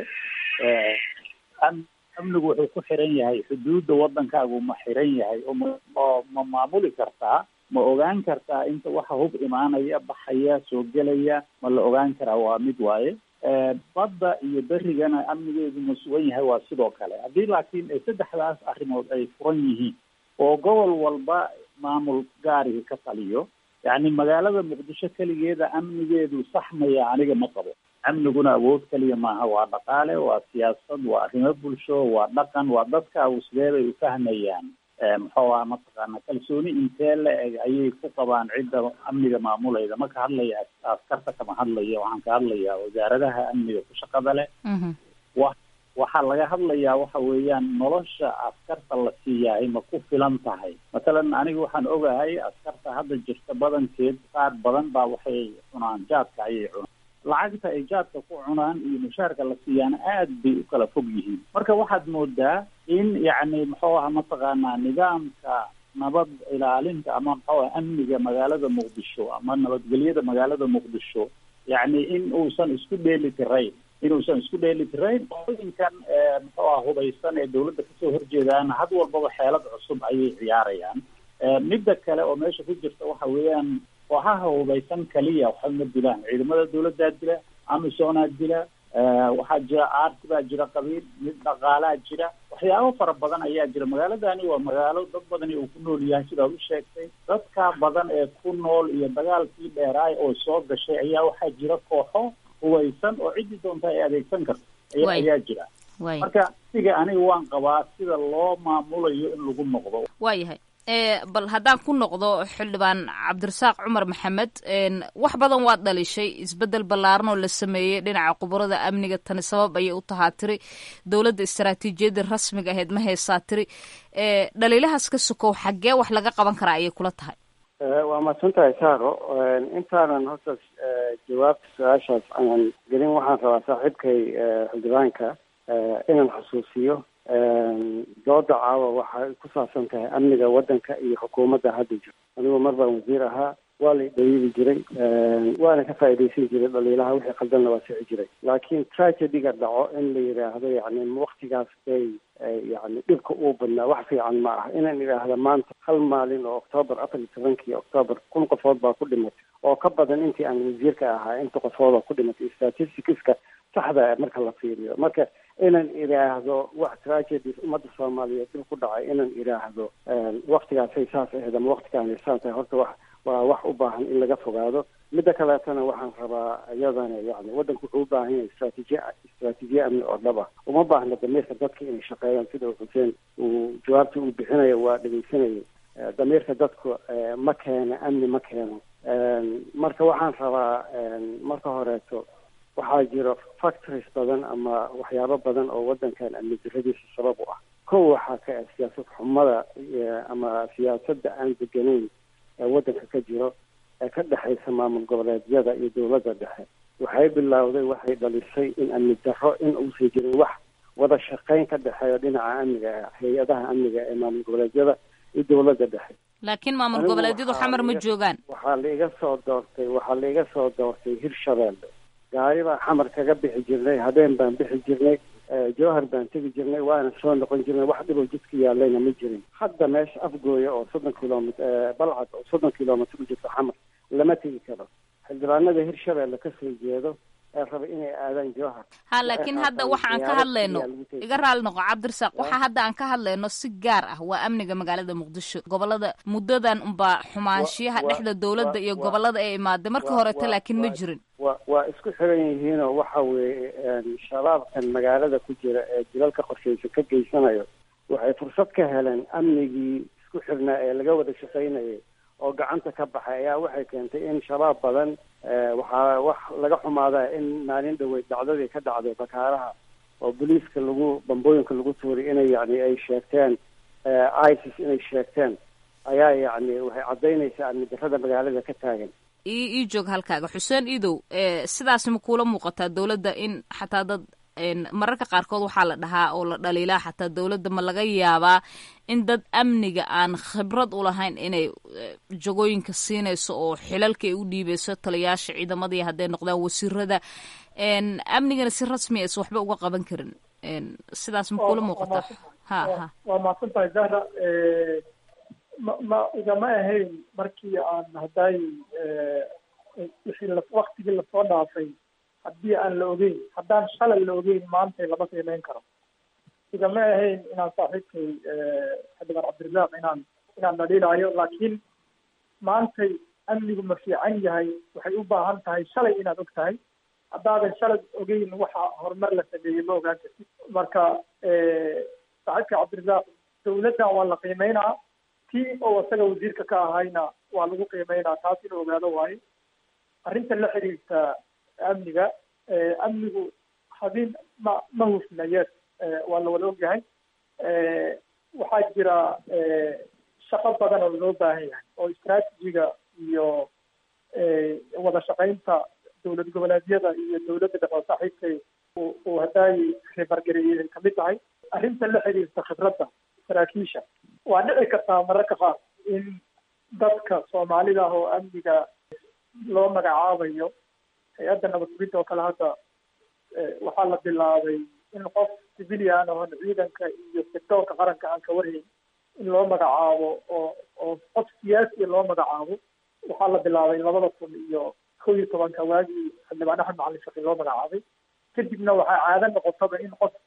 S12: amnigu wuxuu ku xiran yahay xuduudda waddankaagu ma xiran yahay oo ma maamuli kartaa ma ogaan kartaa inta waxa hub imaanaya baxaya soo gelaya ma la ogaan karaa waa mid waaye badda iyo berigana amnigeedu ma sugan yahay waa sidoo kale haddii laakiin saddexdaas arrimood ay furan yihiin oo gobol walba maamul gaariga ka taliyo yacni magaalada muqdisho keligeeda amnigeedu saxmaya aniga ma qabo amniguna awood keliya maaha waa dhaqaale waa siyaasad waa arrimo bulsho waa dhaqan waa dadkaagu sidee bay u fahmayaan muxuu aha mataqaana kalsooni intee la eg ayay ku qabaan cidda amniga maamulayda ma ka hadlaya askarta kama hadlaya waxaan ka hadlayaa wasaaradaha amniga ku shaqada leh wa waxaa laga hadlayaa waxa weeyaan nolosha askarta la siiyahay ma ku filan tahay mathalan aniga waxaan ogahay askarta hadda jirta badankeed qaar badan baa waxay cunaan jaadka ayay cunaan lacagta ay jaadka ku cunaan iyo mushaarka la siiyaana aad bay u kala fog yihiin marka waxaad moodaa in yacni muxuu aha mataqaanaa nidaamka nabad ilaalinta ama muxuu aha amniga magaalada muqdisho ama nabadgelyada magaalada muqdisho yacni in uusan isku dheeli tirayn inuusan isku dheeli tirayn qooyinkan muxuu aha hubaysan ee dawladda kasoo horjeedaan had walbaba xeelad cusub ayay ciyaarayaan midda kale oo meesha ku jirta waxa weeyaan kooxaha hubaysan kaliya waxba ma dilaan ciidamada dawladdaa dila amisonaa jira waxaa jira aarti baa jira qabiil mid dhaqaalaa jira waxyaabo fara badan ayaa jira magaaladani waa magaalo dad badani uu ku nool yahay sidaad u sheegtay dadka badan ee ku nool iyo dagaalkii dheeraay oo soo gashay ayaa waxaa jira kooxo hubaysan oo ciddii doonta ay adeegsan karto aya ayaa jira marka siga aniga waan qabaa sida loo maamulayo in lagu noqdo
S6: waayahay bal haddaan ku noqdo xildhibaan cabdirasaaq cumar maxamed wax badan waad dhalishay isbedel ballaaran oo la sameeyey dhinaca khubarada amniga tani sabab ayay u tahaa tiri dowladda istaraatiijiyadda rasmiga ahayd ma haysaa tiri dhaliilahaas ka sokow xaggee wax laga qaban karaa ayay kula tahay
S3: waa mahadsan tahay saaro intaanan horta jawaabta su-aashaas aanan gelin waxaan rabaa saaxiibkay xildhibaanka inaan xusuusiyo dooda caawa waxay ku saabsan tahay amniga waddanka iyo xukuumadda hadda jiro anigu mar baan wasiir ahaa waa la dhaliili jiray waana ka faa'iidaysan jiray dhaliilaha wixii qaldanna waa sixi jiray laakiin tragediga dhaco in la yidhaahdo yani waktigaas bay yani dhibka uu badnaa wax fiican ma ah inaan idhaahda maanta hal maalin oo octoobar afar iyo tobankii octoobar kun qofood baa ku dhimatay oo ka badan intii aan wasiirka ahaa inta qofood oo ku dhimatay statisticska saxda marka la fiiriyo marka inaan idhaahdo wax tragedies ummadda soomaaliyeed dib ku dhacay inaan idhaahdo waktigaasay saas ahayd ama waktigaanay saas ahay horta wax waa wax u baahan in laga fogaado midda kaleetana waxaan rabaa iyadana yani waddanku wuxuu u baahan yahay istraatiijiya istraatiijiya amni oo dhab ah uma baahna damiirka dadka inay shaqeeyaan sida xuseen uu jawaabta uu bixinayo waa dhegeysanayay damiirka dadku ma keeno amni ma keeno marka waxaan rabaa marka horeeto waxaa jira factories badan ama waxyaabo badan oo waddankan amni diradiisa sabab u ah kow waxaa ka ah siyaasad xumada ama siyaasadda aan deganayn ee waddanka ka jiro ee ka dhexaysa maamul goboleedyada iyo dowladda dhexe waxay bilowday waxay dhalisay in amni darro in uusan jirin wax wada shaqayn ka dhexeeyo dhinaca amniga hay-adaha amniga ee maamul goboleedyada iyo dowladda dhexe
S6: laakiin maamul goboleedyadu xamar ma joogaan
S3: waxaa laiga soo doortay waxaa laiga soo doortay hirshabeelle gaari baa xamar kaga bixi jirnay habeen baan bixi jirnay jowhar baan tegi jirnay waana soo noqon jirnay wax dhiboo jidka yaalayna ma jirin hadda meesha afgooya oo soddon kilomit balcad oo soddon kilomitr u jirto xamar lama tegi karo xildhibaanada hirshabeelle kasoo jeedo ee raba inay aadaan jowhar
S6: ha laakiin hadda waxa aan ka hadlayno iga raali noqo cabdirasaaq waxa hadda aan ka hadlayno si gaar ah waa amniga magaalada muqdisho gobolada muddadan unbaa xumaanshiyaha dhexda dowladda iyo gobolada ee imaaday marka horeta laakiin ma jirin
S3: wa waa isku xiran yihiinoo waxa weeye shabaabkan magaalada ku jira ee jilalka qorshaysan ka geysanayo waxay fursad ka heleen amnigii isku xirnaa ee laga wada shaqaynayay oo gacanta ka baxay ayaa waxay keentay in shabaab badan waxaa wax laga xumaada in maalin dhaweyd dhacdadii ka dhacday bakaaraha oo boliiska lagu bambooyinka lagu tuuray inay yani ay sheegteen isis inay sheegteen ayaa yacni waxay caddaynaysaa amni darrada magaalada ka taagan
S6: ii ii joog halkaaga xuseen iidow sidaas ma kuula muuqataa dowladda in xataa dad mararka qaarkood waxaa la dhahaa oo la dhaliilaa xataa dowladda ma laga yaabaa in dad amniga aan khibrad u lahayn inay jagooyinka siinayso oo xilalka ay u dhiibeyso taliyaasha ciidamadii hadday noqdaan wasiirada amnigana si rasmi aysa waxba uga qaban karin sidaas ma kuula muuqataa ha ha
S11: waa mahadsan tahay zahra ma ma igama ahayn markii aan hadday wixii la waktigii lasoo dhaafay haddii aan la ogeyn haddaan shalay la ogeyn maantay lama qiimeyn karo igama ahayn inaan saaxiibkay xildhibaan cabdirasaaq inaan inaan dhaliilaayo laakiin maantay amnigu ma fiican yahay waxay u baahan tahay shalay inaad og tahay haddaadan shalay ogeyn waxa horumar la sameeyey ma ogaan kartid marka saaxiibka cabdirasaaq dowladdan waa la qiimeynaa tii oo isaga wasiirka ka ahayna waa lagu qiimeynaa taas inuu ogaado waayo arrinta la xiriirta amniga amnigu habin ma ma hufna yes waa la wada ogyahay waxaa jira shaqo badan oo loo baahan yahay oo istraatijiga iyo wada shaqaynta dowlad goboleedyada iyo dowladda dhexe oo saaxiibkay uu haddaay ribargareeyey ay kamid tahay arrinta la xiriirta khibradda saraakiisha waa dhici kartaa mararka qaar in dadka soomaalida ah oo amniga loo magacaabayo hay-adda nabadgubinta oo kale hadda waxaa la bilaabay in qof civilian oon ciidanka iyo sectoorka qaranka aan ka warhayn in loo magacaabo oo oo qof siyaasiya loo magacaabo waxaa la bilaabay labada kun iyo kow iyo tobanka waagii xildhibaan axmed macalin shaqi loo magacaabay kadibna waxaa caado noqotaba in qof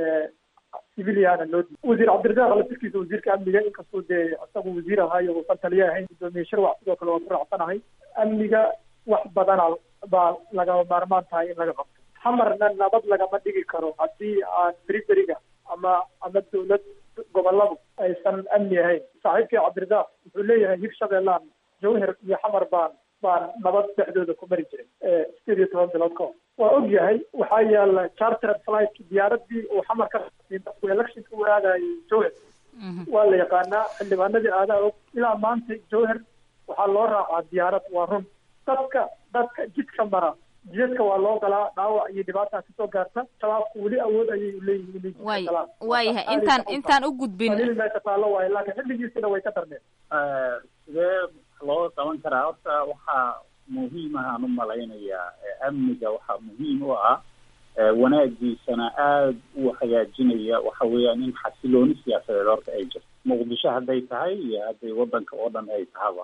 S11: civiliana loo di wasiir cabdirasaaq laftirkiisa wasiirka amniga inkastoo dee isagu wasiir ahaayo uusan taliye ahayn gudoomiye sharwac sidoo kale waa ku raacsanahay amniga wax badana baa lagama maarmaan tahay in laga qabto hamarna nabad lagama dhigi karo haddii aan beriberiga ama ama dawlad goboladu aysan amni ahayn saaxiibkii cabdirasaaq wuxuu leeyahay hib shabeellaan jawhar iyo xamar baan baan nabad dhexdooda ku mari jiray sideed iyo toban bilood ka hor waa og yahay waxaa yaala chartered flight diyaaradii uu xamar ka markuu electionka u aadayay jawhar waa la yaqaanaa xildhibaanadii aadaa og ilaa maanta jawhar waxaa loo raacaa diyaarad waa run dadka dadka jidka mara jidadka waa loo galaa dhaawac iyo dhibaata kasoo gaarta shabaabku weli awood ayay leeyihiin
S6: way waayahay intaan intaan u gudbin
S11: meesha taallo waayo laakiin xilligiisina way ka darneen
S12: sidee loo qaban karaa horta waxaa muhiim ahaan u malaynayaa amniga waxaa muhiim u ah wanaagiisana aada u hagaajinaya waxa weeyaan in xasilooni siyaasadeed horta ay jirto muqdisho hadday tahay iyo hadday waddanka oo dhan ay tahaba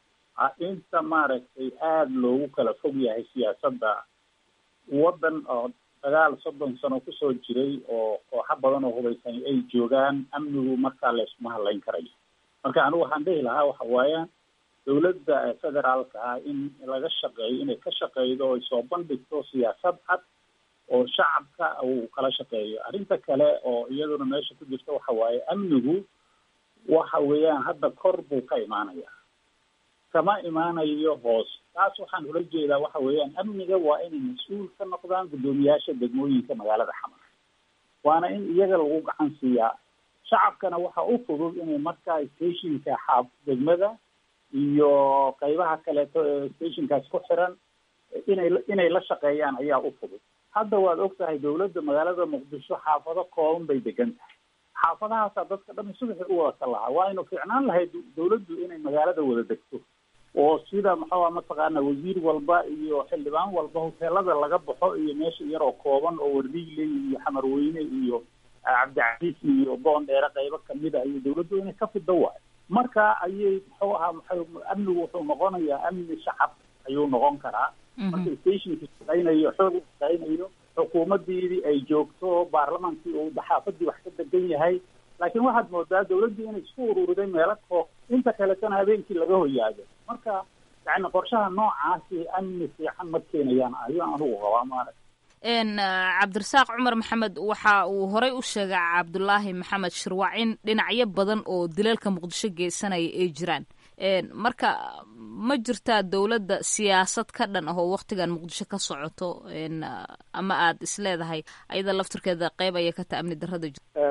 S12: inta maaragtay aada loogu kala fog yahay siyaasadda waddan oo dagaal soddon sano kusoo jiray oo kooxo badan oo hubaysan ay joogaan amnigu markaa layskuma hadlayn karayo marka anigu waxaan dhihi lahaa waxa waaya dawladda federaalka ah in laga shaqeeyo inay ka shaqeydo oy soo bandhigto siyaasad cad oo shacabka uu kala shaqeeyo arrinta kale oo iyaduna meesha ku jirta waxa waaye amnigu waxa weeyaan hadda kor buu ka imaanaya kama imaanayo hoos taas waxaan ula jeedaa waxa weeyaan amniga waa inay mas-uul ka noqdaan guddoomiyaasha degmooyinka magaalada xamar waana in iyaga lagu gacan siiyaa shacabkana waxa u fudud inay markaa stationka xaaf degmada iyo qaybaha kaleeto ee stationkaas ku xiran inay inay la shaqeeyaan ayaa u fudud hadda waad og tahay dawladda magaalada muqdisho xaafado kooban bay degan tahay xaafadahaasaa dadka dhan subaxi u wada ka lahaa waa inu fiicnaan lahayd dawladdu inay magaalada wada degto oo sida maxaa mataqaana wasiir walba iyo xildhibaan walba hoteelada laga baxo iyo meesha yaroo kooban oo wardiiley iyo xamarweyne iyo cabdicasiis iyo boondheere qaybo kamid a iyo dawladdu inay ka fido waayo marka ayay muxuu ahaa maxay amnigu wuxuu noqonayaa amni shacab ayuu noqon karaa marka stationka shaqaynayo xoog u shaqaynayo xukuumaddiidii ay joogto baarlamaankii uu daxaafadii wax ka degan yahay laakiin waxaad moodaa dawladdii inay isku ururiday meelo koo inta kaletana habeenkii laga hoyaado marka yani qorshaha noocaasi amni fiican ma keenayaan ayuu anugu qabaa maarag
S6: cabdirasaaq cumar maxamed waxa uu horey u sheegay cabdulaahi maxamed shirwac in dhinacyo badan oo dilalka muqdisho geysanaya ay jiraan marka ma jirtaa dowladda siyaasad ka dhan ah oo waktigan muqdisho ka socoto ama aad isleedahay ayada laftirkeeda qeyb aya ka taha amni darada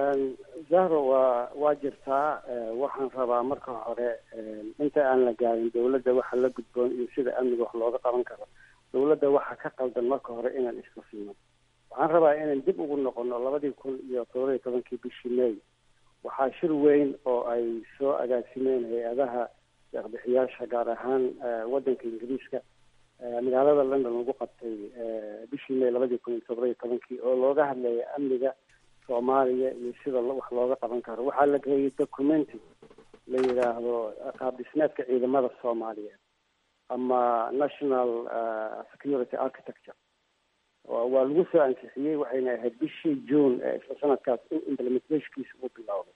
S3: zahro waa waa jirtaa waxaan rabaa marka hore inta aan la gaarin dawladda waxa la gudboon iyo sida amniga wax looga qaban karo dawladda waxaa ka qaldan marka hore inaan iska fiino waxaan rabaa inaan dib ugu noqono labadii kun iyo todoba iyo tobankii bishii may waxaa shir weyn oo ay soo agaasimeen hay-adaha deeqbixiyaasha gaar ahaan waddanka ingiriiska magaalada london lagu qabtay bishii may labadii kun iyo todoba iyo tobankii oo looga hadlaya amniga soomaaliya iyo sida wax looga qaban karo waxaa la geeyey documenty la yidhaahdo qaab dhismeedka ciidamada soomaaliyeed ama national security architecture waa lagu soo ansixiyey waxayna ahayd bishii june ee isla sanadkaas in implementationkiisa uu bilowday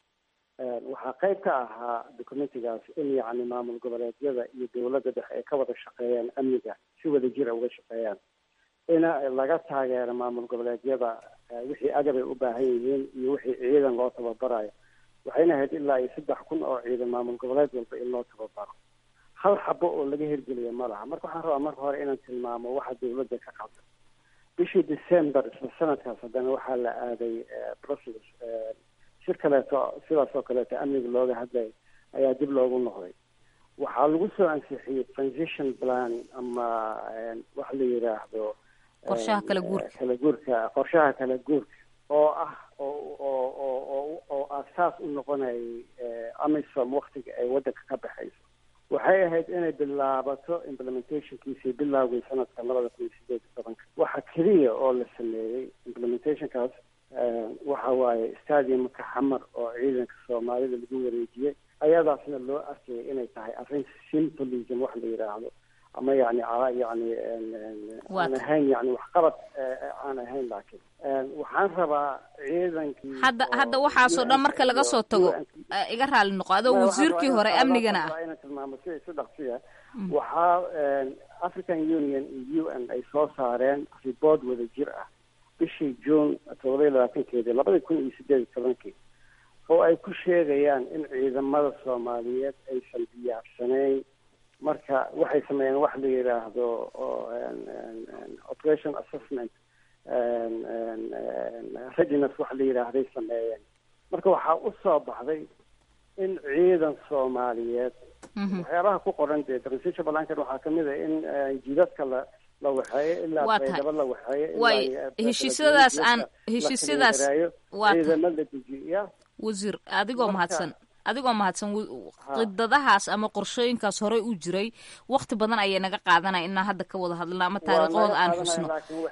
S3: waxaa qayb ka ahaa documentigaas in yacni maamul goboleedyada iyo dawladda dhexe ay ka wada shaqeeyaan amniga si wada jira uga shaqeeyaan ina laga taageero maamul goboleedyada wixii agab ay u baahan yihiin iyo wixii ciidan loo tababarayo waxayna ahayd ilaa iyo saddex kun oo ciidan maamul goboleed walba in loo tababaro hal xabo oo laga hirgeliya ma laha marka waxaan rabaa marka hore inaan tilmaamo waxa dawladda ka qabta bishii december isla sanadkaas haddana waxaa la aaday brussels shir kaleeto sidaas oo kaleeto amniga looga hadlay ayaa dib loogu noqday waxaa lagu soo ansixiyey transition plan ama waxa la yidhaahdo
S6: qorshaha kala guurka
S3: kala guurka qorshaha kala guurka oo ah oo oo oo oo oo aasaas u noqonayay amisom waktiga ay waddanka ka baxayso waxay ahayd inay bilaabato implementationkiisii bilowgay sanadka labada kun iyo sideed iyo tobanka waxa keliya oo la sameeyey implementationkaas waxa waaye stadiumka xamar oo ciidanka soomaalida lagu wareejiyey ayadaasna loo arkayay inay tahay arrin symbolism wax la yidhaahdo ama yani yani aan ahayn yani waxqabad aan ahayn laakiin waxaan rabaa ciidankii
S6: hadda hadda waxaasoo dhan marka laga soo tago iga raali noqo adoo wasiirkii hore amnigana ah
S3: inaan tilmaamo si si dhaqsiya waxaa african union iyo u n ay soo saareen report wada jir ah bishii june todoba iyo labaatankeedii labada kun iyo sideed iyo tobankii oo ay ku sheegayaan in ciidamada soomaaliyeed aysan diyaarsanayn marka waxay sameeyeen wax la yidhaahdo operation assessment readiness wax la yidhaahday sameeyeen marka waxaa u soo baxday in ciidan soomaaliyeed waxyaabaha ku qoran dee transition balankan waxaa kamid a in jidadka la la waxeeyo ilaa baydhabo la waxeeyo
S6: way heshiisyadaas aan heshiisyadaas
S3: ciidamo la dejiya
S6: wasiir adigoo mahadsan adigoo mahadsan qidadahaas ama qorshooyinkaas horey u jiray wakti badan ayay naga qaadanaya inaan hadda ka wada hadlno ama taariikhooda aan xusno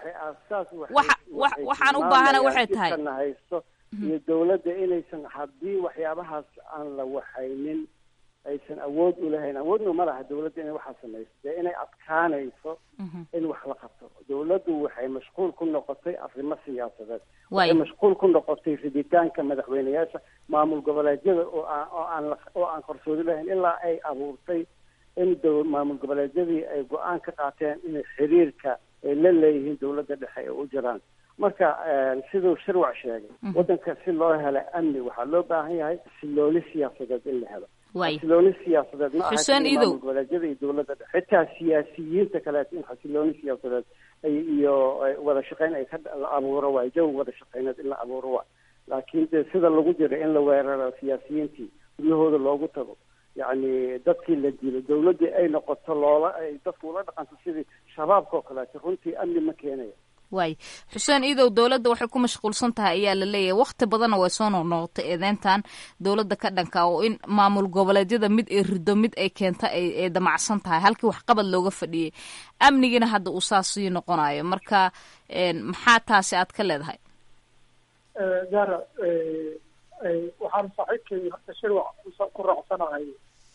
S6: waxaan u baahana waxay tahay
S3: haysto iyo dawladda inaysan haddii waxyaabahaas aan la waxaynin aysan awood u lahayn awoodna ma laha dawladda inay waxaa samayso dee inay adkaanayso in wax la qabto dawladdu waxay mashquul ku noqotay arrimo siyaasadeed waxay mashquul ku noqotay riditaanka madaxweyneyaasha maamul goboleedyada oo aan oo aan oo aan qarsoodi lahayn ilaa ay abuurtay in d maamul goboleedyadii ay go-aan ka qaateen inay xiriirka ay la leeyihiin dawladda dhexe ay u jiraan marka siduu shirwac sheegay waddanka si loo helo amni waxaa loo baahan yahay xasilooni siyaasadeed in la helo xasilooni siyaasadeed ma aha goboleedyada iyo dawladda dhexe xitaa siyaasiyiinta kaleeto in xasilooni siyaasadeed iyo wada shaqeyn ay ka la abuuro waay jawi wada shaqeyneed in la abuuro waay laakiin de sida lagu jiro in la weeraro siyaasiyiintii guryahooda loogu tago yacni dadkii la dilo dawladdii ay noqoto loola ay dadku ula dhaqanto sidii shabaabka oo kaleeto runtii amni ma keenaya
S6: waay xuseen iidow dowladda waxay ku mashquulsan tahay ayaa la leeyahay wakti badanna way soo noqnoqotay eedeyntan dowladda ka dhanka oo in maamul goboleedyada mid ay rido mid ay keenta ay damacsan tahay halkii waxqabad looga fadhiyay amnigiina hadda uu saas sii noqonayo marka maxaa taasi aad ka leedahay
S11: zara waxaan saaxiibkay horta shirwac ku raacsanahay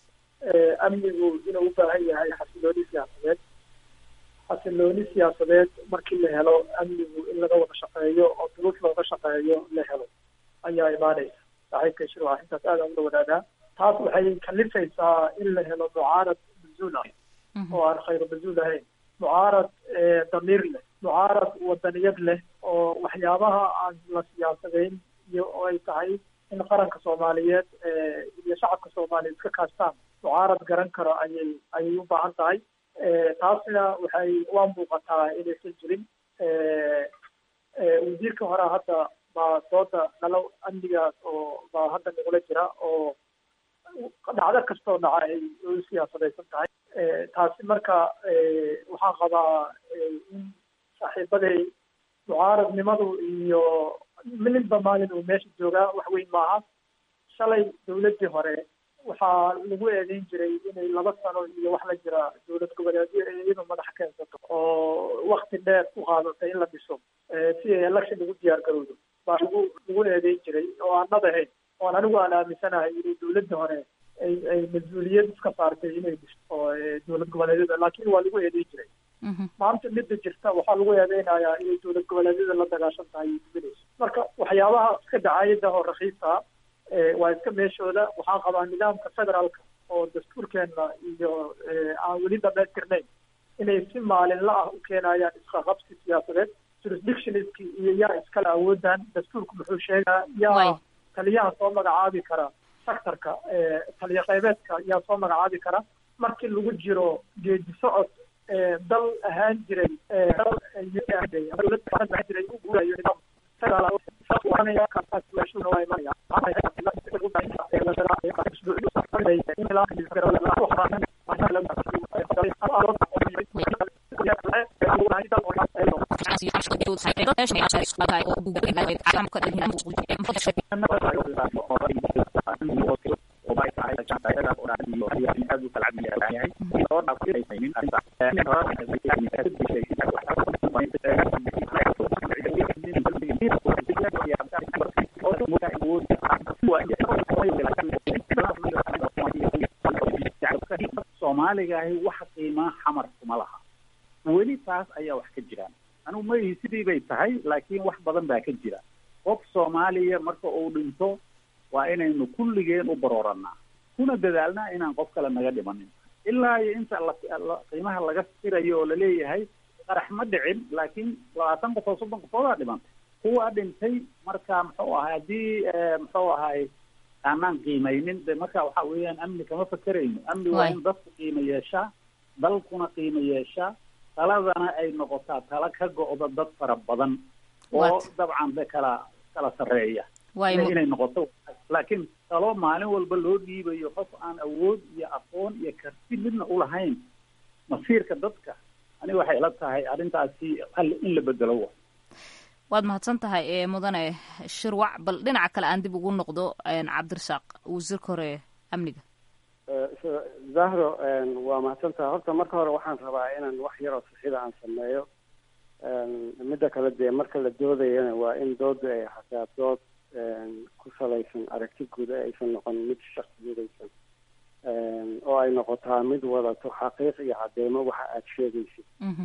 S11: amnigu inuu u baahan yahay xasilooni siyaasadeed xasilooni siyaasadeed markii la helo amnigu in laga wada shaqeeyo oo duruuf looga shaqeeyo la helo ayaa imaanaysa saaxiibkay shirwac intaas aad aan ula wadaagaa taas waxay kalifaysaa in la helo mucaarad mazuul ah oo aan khayru mazuul ahayn mucaarad damiir leh mucaarad wadaniyad leh oo waxyaabaha aan la siyaasadeyn iyo oo ay tahay in qaranka soomaaliyeed iyo shacabka soomaaliyeed iska kaashtaan mucaarad garan karo ayay ayay u baahan tahay taasna waxay waa muuqataa inaysan jirin wasiirka hore hadda baa dooda nalo amnigaas oo baa hadda nagula jira oo dhacdo kastoo dhaca ay u siyaasadaysan tahay taasi marka waxaan qabaa in saaxiibaday mucaaradnimadu iyo milinba maalin uu meesha joogaa wax weyn maaha shalay dawladdii hore waxaa lagu eedeyn jiray inay laba sano iyo wax la jira dowlad goboleedyo ee iyadu madax keensato oo wakti dheer ku qaadatay in la dhiso si ay election ugu diyaar garowdo baa lagu lagu eedeyn jiray oo aan nab ahayn oon anigu aan aaminsanahay inay dawladda hore ay ay mas-uuliyad iska saartay inay dhiso oo dowlad goboleedyada laakiin waa lagu eedeyn jiray maanta midda jirta waxaa lagu eedeynayaa inay dowlad goboleedyada la dagaashan tahay iyo duminayso marka waxyaabaha iska dacaayada oo rakiisa waa iska meeshooda waxaan qabaa nidaamka federaalka oo dastuurkeena iyo aan weli dhamaystirnayn inay si maalinla ah u keenayaan isqaqabsi siyaasadeed jurisdictionski iyo yaa iskale awoodan dastuurku muxuu sheegaa yaa taliyaha soo magacaabi kara sectorka taliya qeybeedka yaa soo magacaabi kara markii lagu jiro geedi socod dal ahaan jiray dal jiray u guurayo nidaam
S12: soomaaliga ahi waxa qiimo dhammaan xamar kuma laha weli taas ayaa wax ka jiraan anigu maihi sidii bay tahay laakiin wax badan baa ka jira qof soomaaliya marka uu dhinto waa inaynu kulligeen u barooranaa kuna dadaalnaa inaan qof kale naga dhimanin ilaa iyo inta la qiimaha laga firayo oo laleeyahay qarax ma dhicin laakiin labaatan qofood soddon qofoodaa dhimantay kuwa dhintay marka muxuu ahay haddii muxuu ahay aanaan qiimaynin de marka waxa weeyaan amni kama fakerayno amni waa in dadku qiimo yeeshaa dalkuna qiimo yeeshaa taladana ay noqotaa tala ka go-da dad fara badan oo dabcan de kala kala sarreeya inay noqoto laakiin talo maalin walba loo dhiibayo qof aan awood iyo aqoon iyo karti midna ulahayn masiirka dadka aniga waxay ila tahay arrintaasi hal in la bedelo wa
S6: waad mahadsan tahay ee mudane shirwac bal dhinaca kale aan dib ugu noqdo cabdirasaaq wasiirka hore amniga
S3: zahro waa mahadsan tahay horta marka hore waxaan rabaa inaan wax yaroo sixida aan sameeyo midda kale dee marka la doodayana waa in dooda ay hataa dood ku salaysan aragti guud aysan noqon mid shaksiyadaysan oo ay noqotaa mid wadato xaqiiq iyo cadeymo waxa aad sheegaysid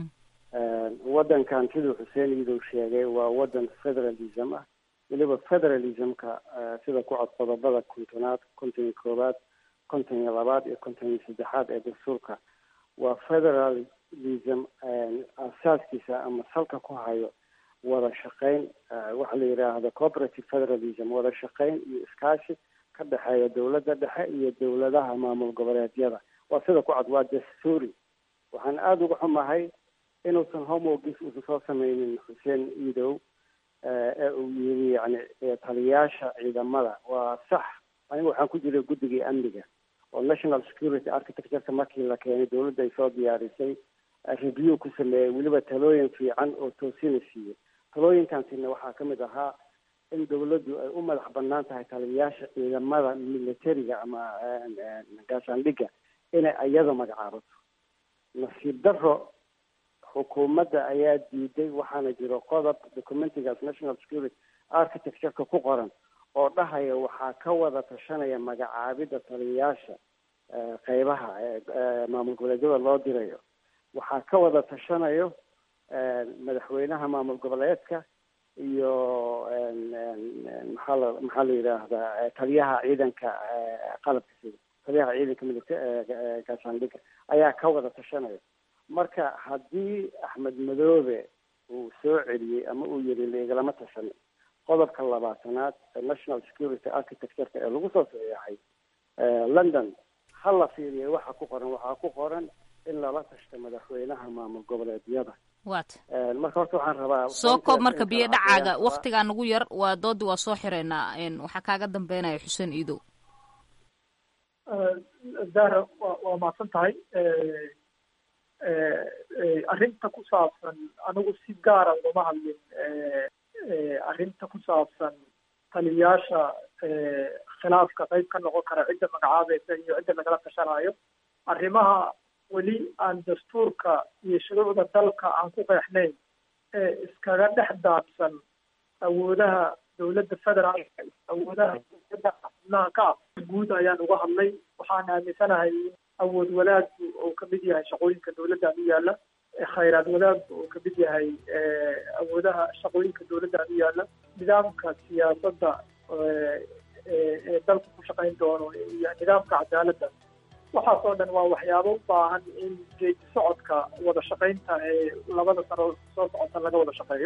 S3: waddankan siduu xuseen iidow sheegay waa waddan federalism ah weliba federalismka sida ku cod qodobada kontonaad konton iyo koowaad konton iyo labaad iyo konton iyo saddexaad ee dastuurka waa federalism asaaskiisa ama salka ku hayo wada shaqeyn waxa la yidhaahdo cooperative federalism wada shaqeyn iyo iskaashi ka dhexeeya dowladda dhexe iyo dowladaha maamul goboleedyada waa sida ku cad waa dastuuri waxaan aada uga xumahay inuusan homogis uusan soo sameynin xuseen iidow ee uu yiri yani taliyaasha ciidamada waa sax aniga waxaan ku jiray guddigii amniga oo national security architectureka markii la keenay dowladda ay soo diyaarisay review ku sameeyey weliba talooyin fiican oo toosina siiyey talooyinkaasina waxaa kamid ahaa in dowladdu ay u madax banaan tahay taliyayaasha ciidamada militariga ama gaashaandhigga inay iyada magacaabato nasiib daro xukuumadda ayaa diiday waxaana jiro qodob documentigaas national security architectureka ku qoran oo dhahaya waxaa ka wada tashanaya magacaabidda taliyayaasha qeybaha maamul goboleedyada loo dirayo waxaa ka wada tashanayo madaxweynaha maamul goboleedka iyo maxaa la maxaa la yidhaahdaa taliyaha ciidanka qalabka sida taliyaha ciidanka milita gaashaandhigga ayaa ka wada tashanaya marka haddii axmed madoobe uu soo celiyey ama uu yiri laigalama tashan qodobka labaatanaad ee national security architectureka ee lagu soo saxiixay london ha la fiiriya waxa ku qoran waxaa ku qoran in lala tashto madaxweynaha maamul goboleedyada
S6: wat
S3: marka horta waxaan rabaa
S6: soo koob marka biyo dhacaaga waktigaa nagu yar waa doodii waa soo xireynaa waxaa kaaga dambeynaya xuseen iidow
S11: zahra wa waa mahadsan tahay arrinta ku saabsan anigu si gaara ugama hadlin arrinta ku saabsan taliyayaasha khilaafka qayb ka noqon kara cidda magacaabaysa iyo cidda lagala tashanayo arrimaha weli aan dastuurka iyo shuruucda dalka aan ku qeexnayn ee iskaga dhex daadsan awoodaha dowladda federaalka awoodaha dowladda xubnaha ka ah guud ayaan uga hadlay waxaan aaminsanahay in awood wadaaggu uu kamid yahay shaqooyinka dowladdan u yaala khayraad wadaaggu uu kamid yahay awoodaha shaqooyinka dowladdan u yaala nidaamka siyaasadda ee dalku ku shaqayn doono iyo nidaamka cadaaladda waxaas oo dhan waa waxyaabo u baahan in geedi socodka wada shaqaynta ee labada sano soo socota laga wada shaqeeyo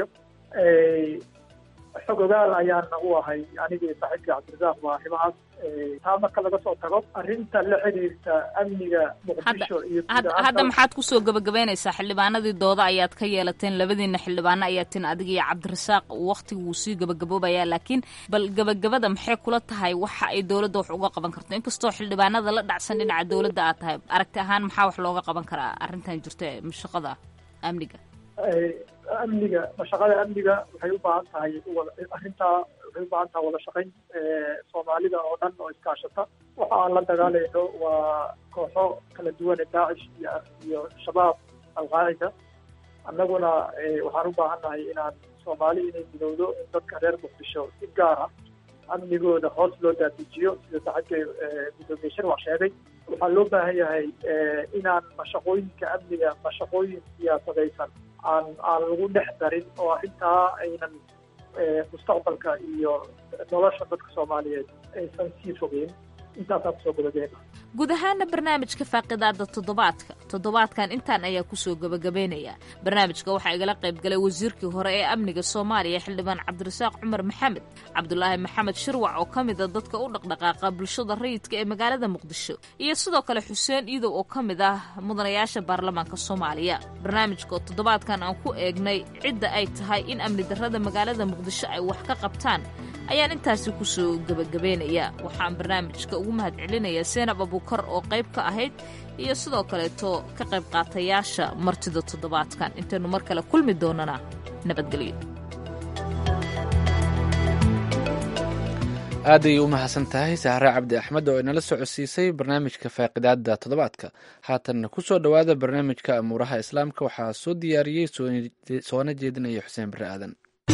S11: xog ogaal ayaana u ahay anigii saaxiibkii cabdirasaaq waa arrimahaas taa marka laga soo tago arrinta la xiriirta amniga muqdisho iyo
S6: hadda maxaad kusoo gabagabeynaysaa xildhibaanadii dooda ayaad ka yeelateen labadiina xildhibaano ayaa tin adiga iyo cabdirasaaq waktiga wuu sii gabagaboobayaa laakiin bal gabagabada maxay kula tahay waxa ay dowladda wax uga qaban karto inkastoo xildhibaanada la dhacsan dhinaca dowladda aad tahay aragti ahaan maxaa wax looga qaban karaa arrintan jirto ee mashaqada amniga
S11: amniga mashaqada amniga waxay u baahan tahay arrintaa waxay u baahan tahay wada shaqayn soomaalida oo dhan oo iskaashata waxa aan la dagaalayno waa kooxo kala duwan ee daacish iyo iyo shabaab alqaacida annaguna waxaan u baahan nahay inaan soomaali inay midowdo in dadka reer muqdisho si gaar ah amnigooda hoos loo daadijiyo sida saaxiibkay gudoomiye shirwac sheegay waxaa loo baahan yahay inaan mashaqooyinka amniga mashaqooyin siyaasadaysan aan aan lagu dhex darin oo arrintaa aynan mustaqbalka iyo nolosha dadka soomaaliyeed aysan sii fogeyn intaasaa kusoo gabagabeyna
S6: guud ahaana barnaamijka faaqidaada toddobaadka toddobaadkan intaan ayaa kusoo gabagabeynaya barnaamijka waxaa igala qayb galay wasiirkii hore ee amniga soomaaliya xildhibaan cabdirasaaq cumar maxamed cabdulaahi maxamed shirwac oo ka mid a dadka u dhaqdhaqaaqa bulshada rayidka ee magaalada muqdisho iyo sidoo kale xuseen iidow oo ka mid ah mudanayaasha baarlamaanka soomaaliya barnaamijka oo toddobaadkan aan ku eegnay cidda ay tahay in amni darrada magaalada muqdisho ay wax ka qabtaan ayaan intaasi kusoo gebagabeynaya waxaan barnaamijka ugu mahad celinayaa seenab abukar oo qayb ka ahayd iyo sidoo kaleeto ka qayb qaatayaasha martida toddobaadkan intaynu mar kale kulmi doonana nabadgelyo
S2: aad ayay u mahadsan tahay sahre cabdi axmed oo inala socodsiisay barnaamijka faaqidaada toddobaadka haatanna ku soo dhowaada barnaamijka amuuraha islaamka waxaa soo diyaariyey soona jeedinaya xuseen bare aadan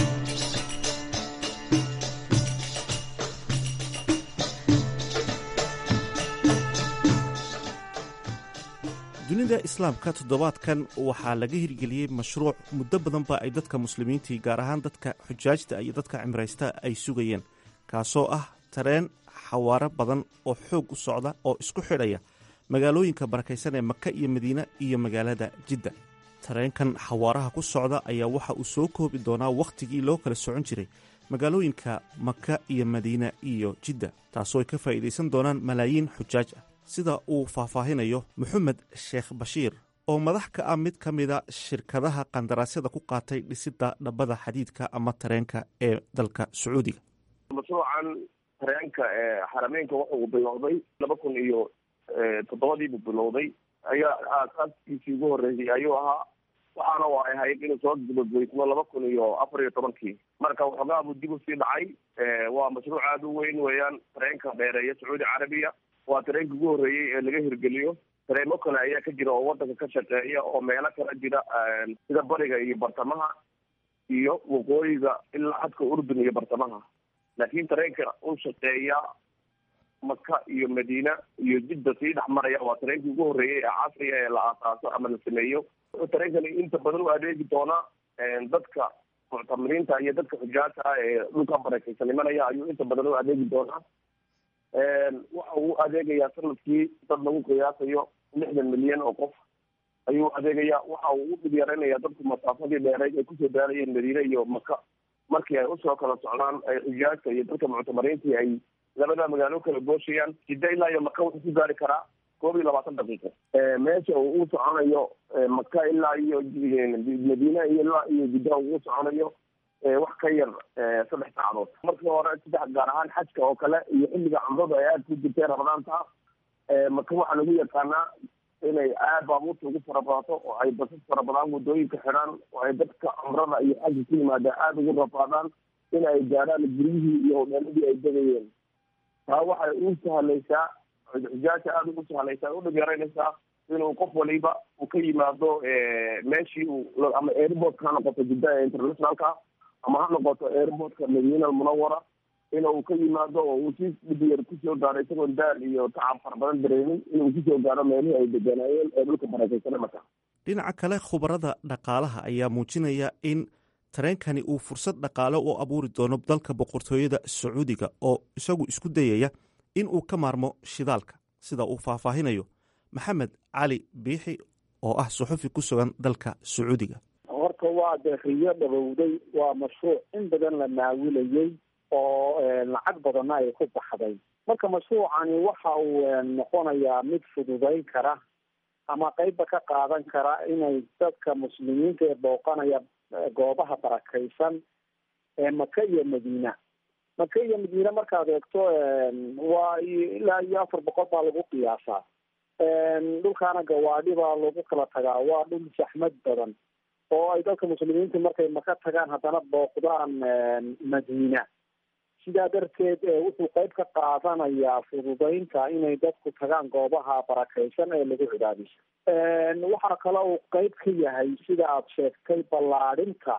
S13: dunida islaamka toddobaadkan waxaa laga hirgeliyey mashruuc muddo badanba ay dadka muslimiintii gaar ahaan dadka xujaajta iyo dadka cimraysta ay sugayeen kaasoo ah tareen xawaaro badan oo xoog u socda oo isku xidhaya magaalooyinka barakaysan ee maka iyo madiine iyo magaalada jidda tareenkan xawaaraha ku socda ayaa waxa uu soo koobi doonaa wakhtigii loo kala socon jiray magaalooyinka maka iyo madiine iyo jidda taasoo ay ka faa'iidaysan doonaan malaayiin xujaaj ah sida uu faahfaahinayo moxamed sheekh bashiir oo madax ka ah mid ka mida shirkadaha qandaraasyada ku qaatay dhisidda dhabbada xadiidka ama tareenka ee dalka sacuudiga
S14: mashruucan tareenka ee xarameynka wuxuu bilowday laba kun iyo toddobadiibuu bilowday ayaa aasaaskiisii ugu horreysay ayuu ahaa waxaana waa ahayd inuu soo gabagaysmo laba kun iyo afar iyo tobankii marka waxoogaa buu dib usii dhacay waa mashruuc aada u weyn weeyaan tareenka dheereeya sacuudi carabiya waa tareenka ugu horreeyey ee laga hirgeliyo tareemo kale ayaa ka jira oo wadanka ka shaqeeya oo meelo kala jira sida bariga iyo bartamaha iyo waqooyiga ilaa xadka urdun iyo bartamaha laakiin tareenka u shaqeeya maka iyo madiina iyo jidda sii dhex maraya waa tareenkii ugu horreeyey ee casriga ee la aasaaso ama la sameeyo wuxuu tareenkani inta badan u adeegi doonaa dadka muctamiriinta iyo dadka xujaata ah ee dhulka barakaysan imanaya ayuu inta badan u adeegi doonaa waxa uu adeegayaa sanadkii dad lagu qiyaasayo lixdan milyan oo qof ayuu adeegaya waxa uu u dhib yaraynayaa dadku masaafadii dheereyd ay kusoo daarayeen madiine iyo maka markii ay usoo kala socdaan ay xujaajta iyo dadka muctamariintii ay labada magaalo kala gooshayaan jidda ilaa iyo maka wuxuu ku gaari karaa koob iyo labaatan daqiiqo meesha uu u soconayo maka ilaa iyo madiine iyo ilaa iyo jidda uu u soconayo wax ka yar saddex saacadood markii hore saddex gaar ahaan xajka oo kale iyo xilliga cumradu ay aada ku jirtay ramadaanta maka waxaa lagu yaqaanaa inay aad baabuurta ugu farabadato oo ay basas farabadaan waddooyinka xidhaan oo ay dadka cumrada iyo xajka ku yimaada aada ugu rafaadaan in ay gaadhaan guryihii iyo hodheeladii ay degayeen taa waxay u sahlaysaa xujaasha aada ugu sahlaysaa u dhib yaraynaysaa inuu qof waliba uu ka yimaado meeshii uu ama airportka ha noqoto jidda ee internationalka ama ha noqoto airportka madiina almunawara inuu ka yimaado oo uu si dhibiyar kusoo gaaro isagoon daal iyo tacab fara badan dareemin inuu kusoo gaaro meelihii ay deganaayeen ee dhulka barakaysan marka
S13: dhinaca kale khubarada dhaqaalaha ayaa muujinaya in tareenkani uu fursad dhaqaale u abuuri doono dalka boqortooyada sacuudiga oo isagu isku dayaya in uu ka maarmo shidaalka sida uu faahfaahinayo maxamed cali biixi oo ah suxufi ku sugan dalka sacuudiga
S12: horta waa dee riyo dhabowday waa mashruuc in badan la naawilayey oo lacag badanna ay ku baxday marka mashruucani waxa uu noqonayaa mid fududayn kara ama qeybba ka qaadan kara inay dadka muslimiinta ee booqanaya goobaha barakaysan ee maka iyo madiina maka iyo madiine markaad eegto waa ilaa iyo afar boqol baa lagu qiyaasaa dhulkaana gawaadhi baa lagu kala tagaa waa dhul saxmad badan oo ay dadka muslimiinta markay maka tagaan haddana booqdaan madiina sidaa darteed wuxuu qeyb ka qaadanayaa fududaynta inay dadku tagaan goobaha barakaysan ee lagu cibaadayso waxaa kale uu qeyb ka yahay sida aad sheegtay ballaadhinta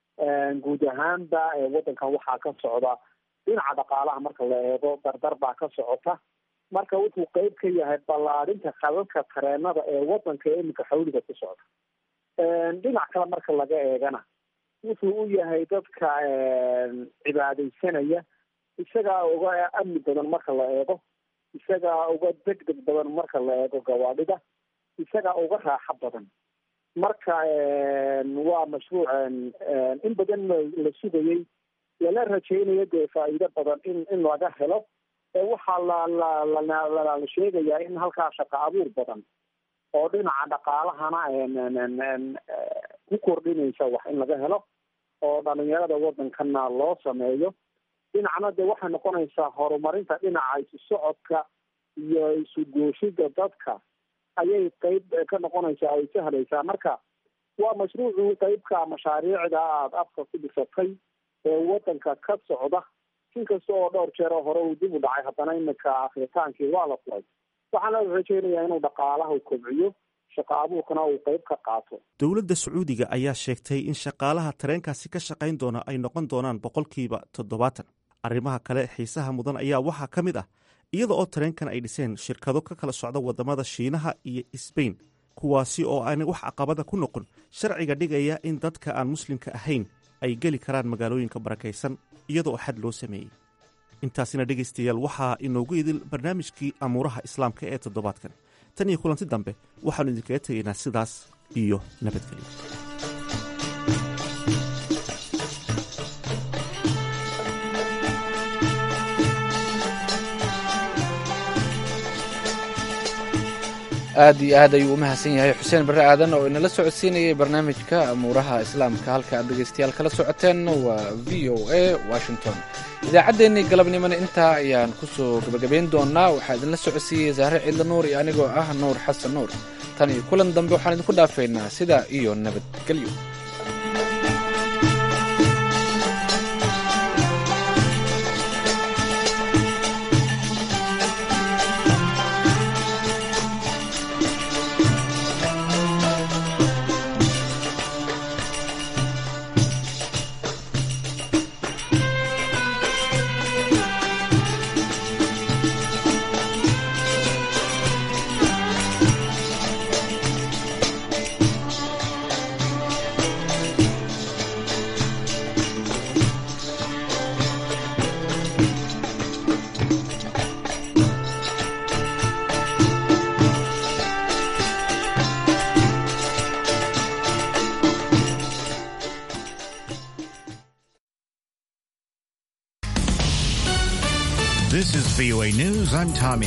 S12: guud ahaanba waddankan waxaa ka socda dhinaca dhaqaalaha marka la eego dardar baa ka socota
S11: marka wuxuu qeyb ka yahay ballaadhinta khadadka tareenada ee wadanka ee iminka xawliga ku socda dhinac kale marka laga eegana wuxuu u yahay dadka cibaadaysanaya isagaa uga amni badan marka la eego isagaa uga degdeg badan marka la eego gawaadhida isagaa uga raaxo badan marka waa mashruuc in badan la sugayey lala rajaynayo dee faa'iido badan in in laga helo waxaa la la la la sheegayaa in halkaa shaqo abuur badan oo dhinaca dhaqaalahana ku kordhinaysa wax in laga helo oo dhalinyarada wadankana loo sameeyo dhinacna dee waxay noqonaysaa horumarinta dhinaca isu socodka iyo isu gooshida dadka ayay qeyb ka noqonaysaa ay sahlaysaa marka waa mashruucu qeybka mashaariicda aada afka ku dhisatay ee wadanka ka socda inkasta oo dhowr jeer oo hore uu dib u dhacay haddana iminka akritaankii waa la furay waxaana rajeynayaa inuu dhaqaalaha kobciyo shaqo abuurkana uu qeyb ka qaato
S13: dowladda sacuudiga ayaa sheegtay in shaqaalaha tareenkaasi ka shaqayn doona ay noqon doonaan boqolkiiba toddobaatan arrimaha kale xiisaha mudan ayaa waxaa ka mid ah iyada oo tareenkan ay dhiseen shirkado ka kala socda wadamada shiinaha iyo sbain kuwaasi oo aanay wax caqabada ku noqon sharciga dhigaya in dadka aan muslimka ahayn ay geli karaan magaalooyinka barakaysan iyadaoo xad loo sameeyey intaasina dhegaystayaal waxaa inoogu idil barnaamijkii amuuraha islaamka ee toddobaadkan tan iyo kulanti dambe waxaannu idinkaga tegaynaa sidaas iyo nabadgelyo
S2: aad iyo aad ayuu u mahadsan yahay xuseen barre aadan oo inala socodsiinayay barnaamijka amuuraha islaamka halka aad dhegaystayaal kala socoteen waa v o a washington idaacaddeenii galabnimona intaa ayaan ku soo gebagabayn doonaa waxaa idinla socodsiiyey zahre cidla nuur iyo anigoo ah nuur xasan nuur tan iyo kulan dambe waxaan idinku dhaafaynaa sidaa iyo nabadgelyo
S15: This is VOA News. I'm Tommy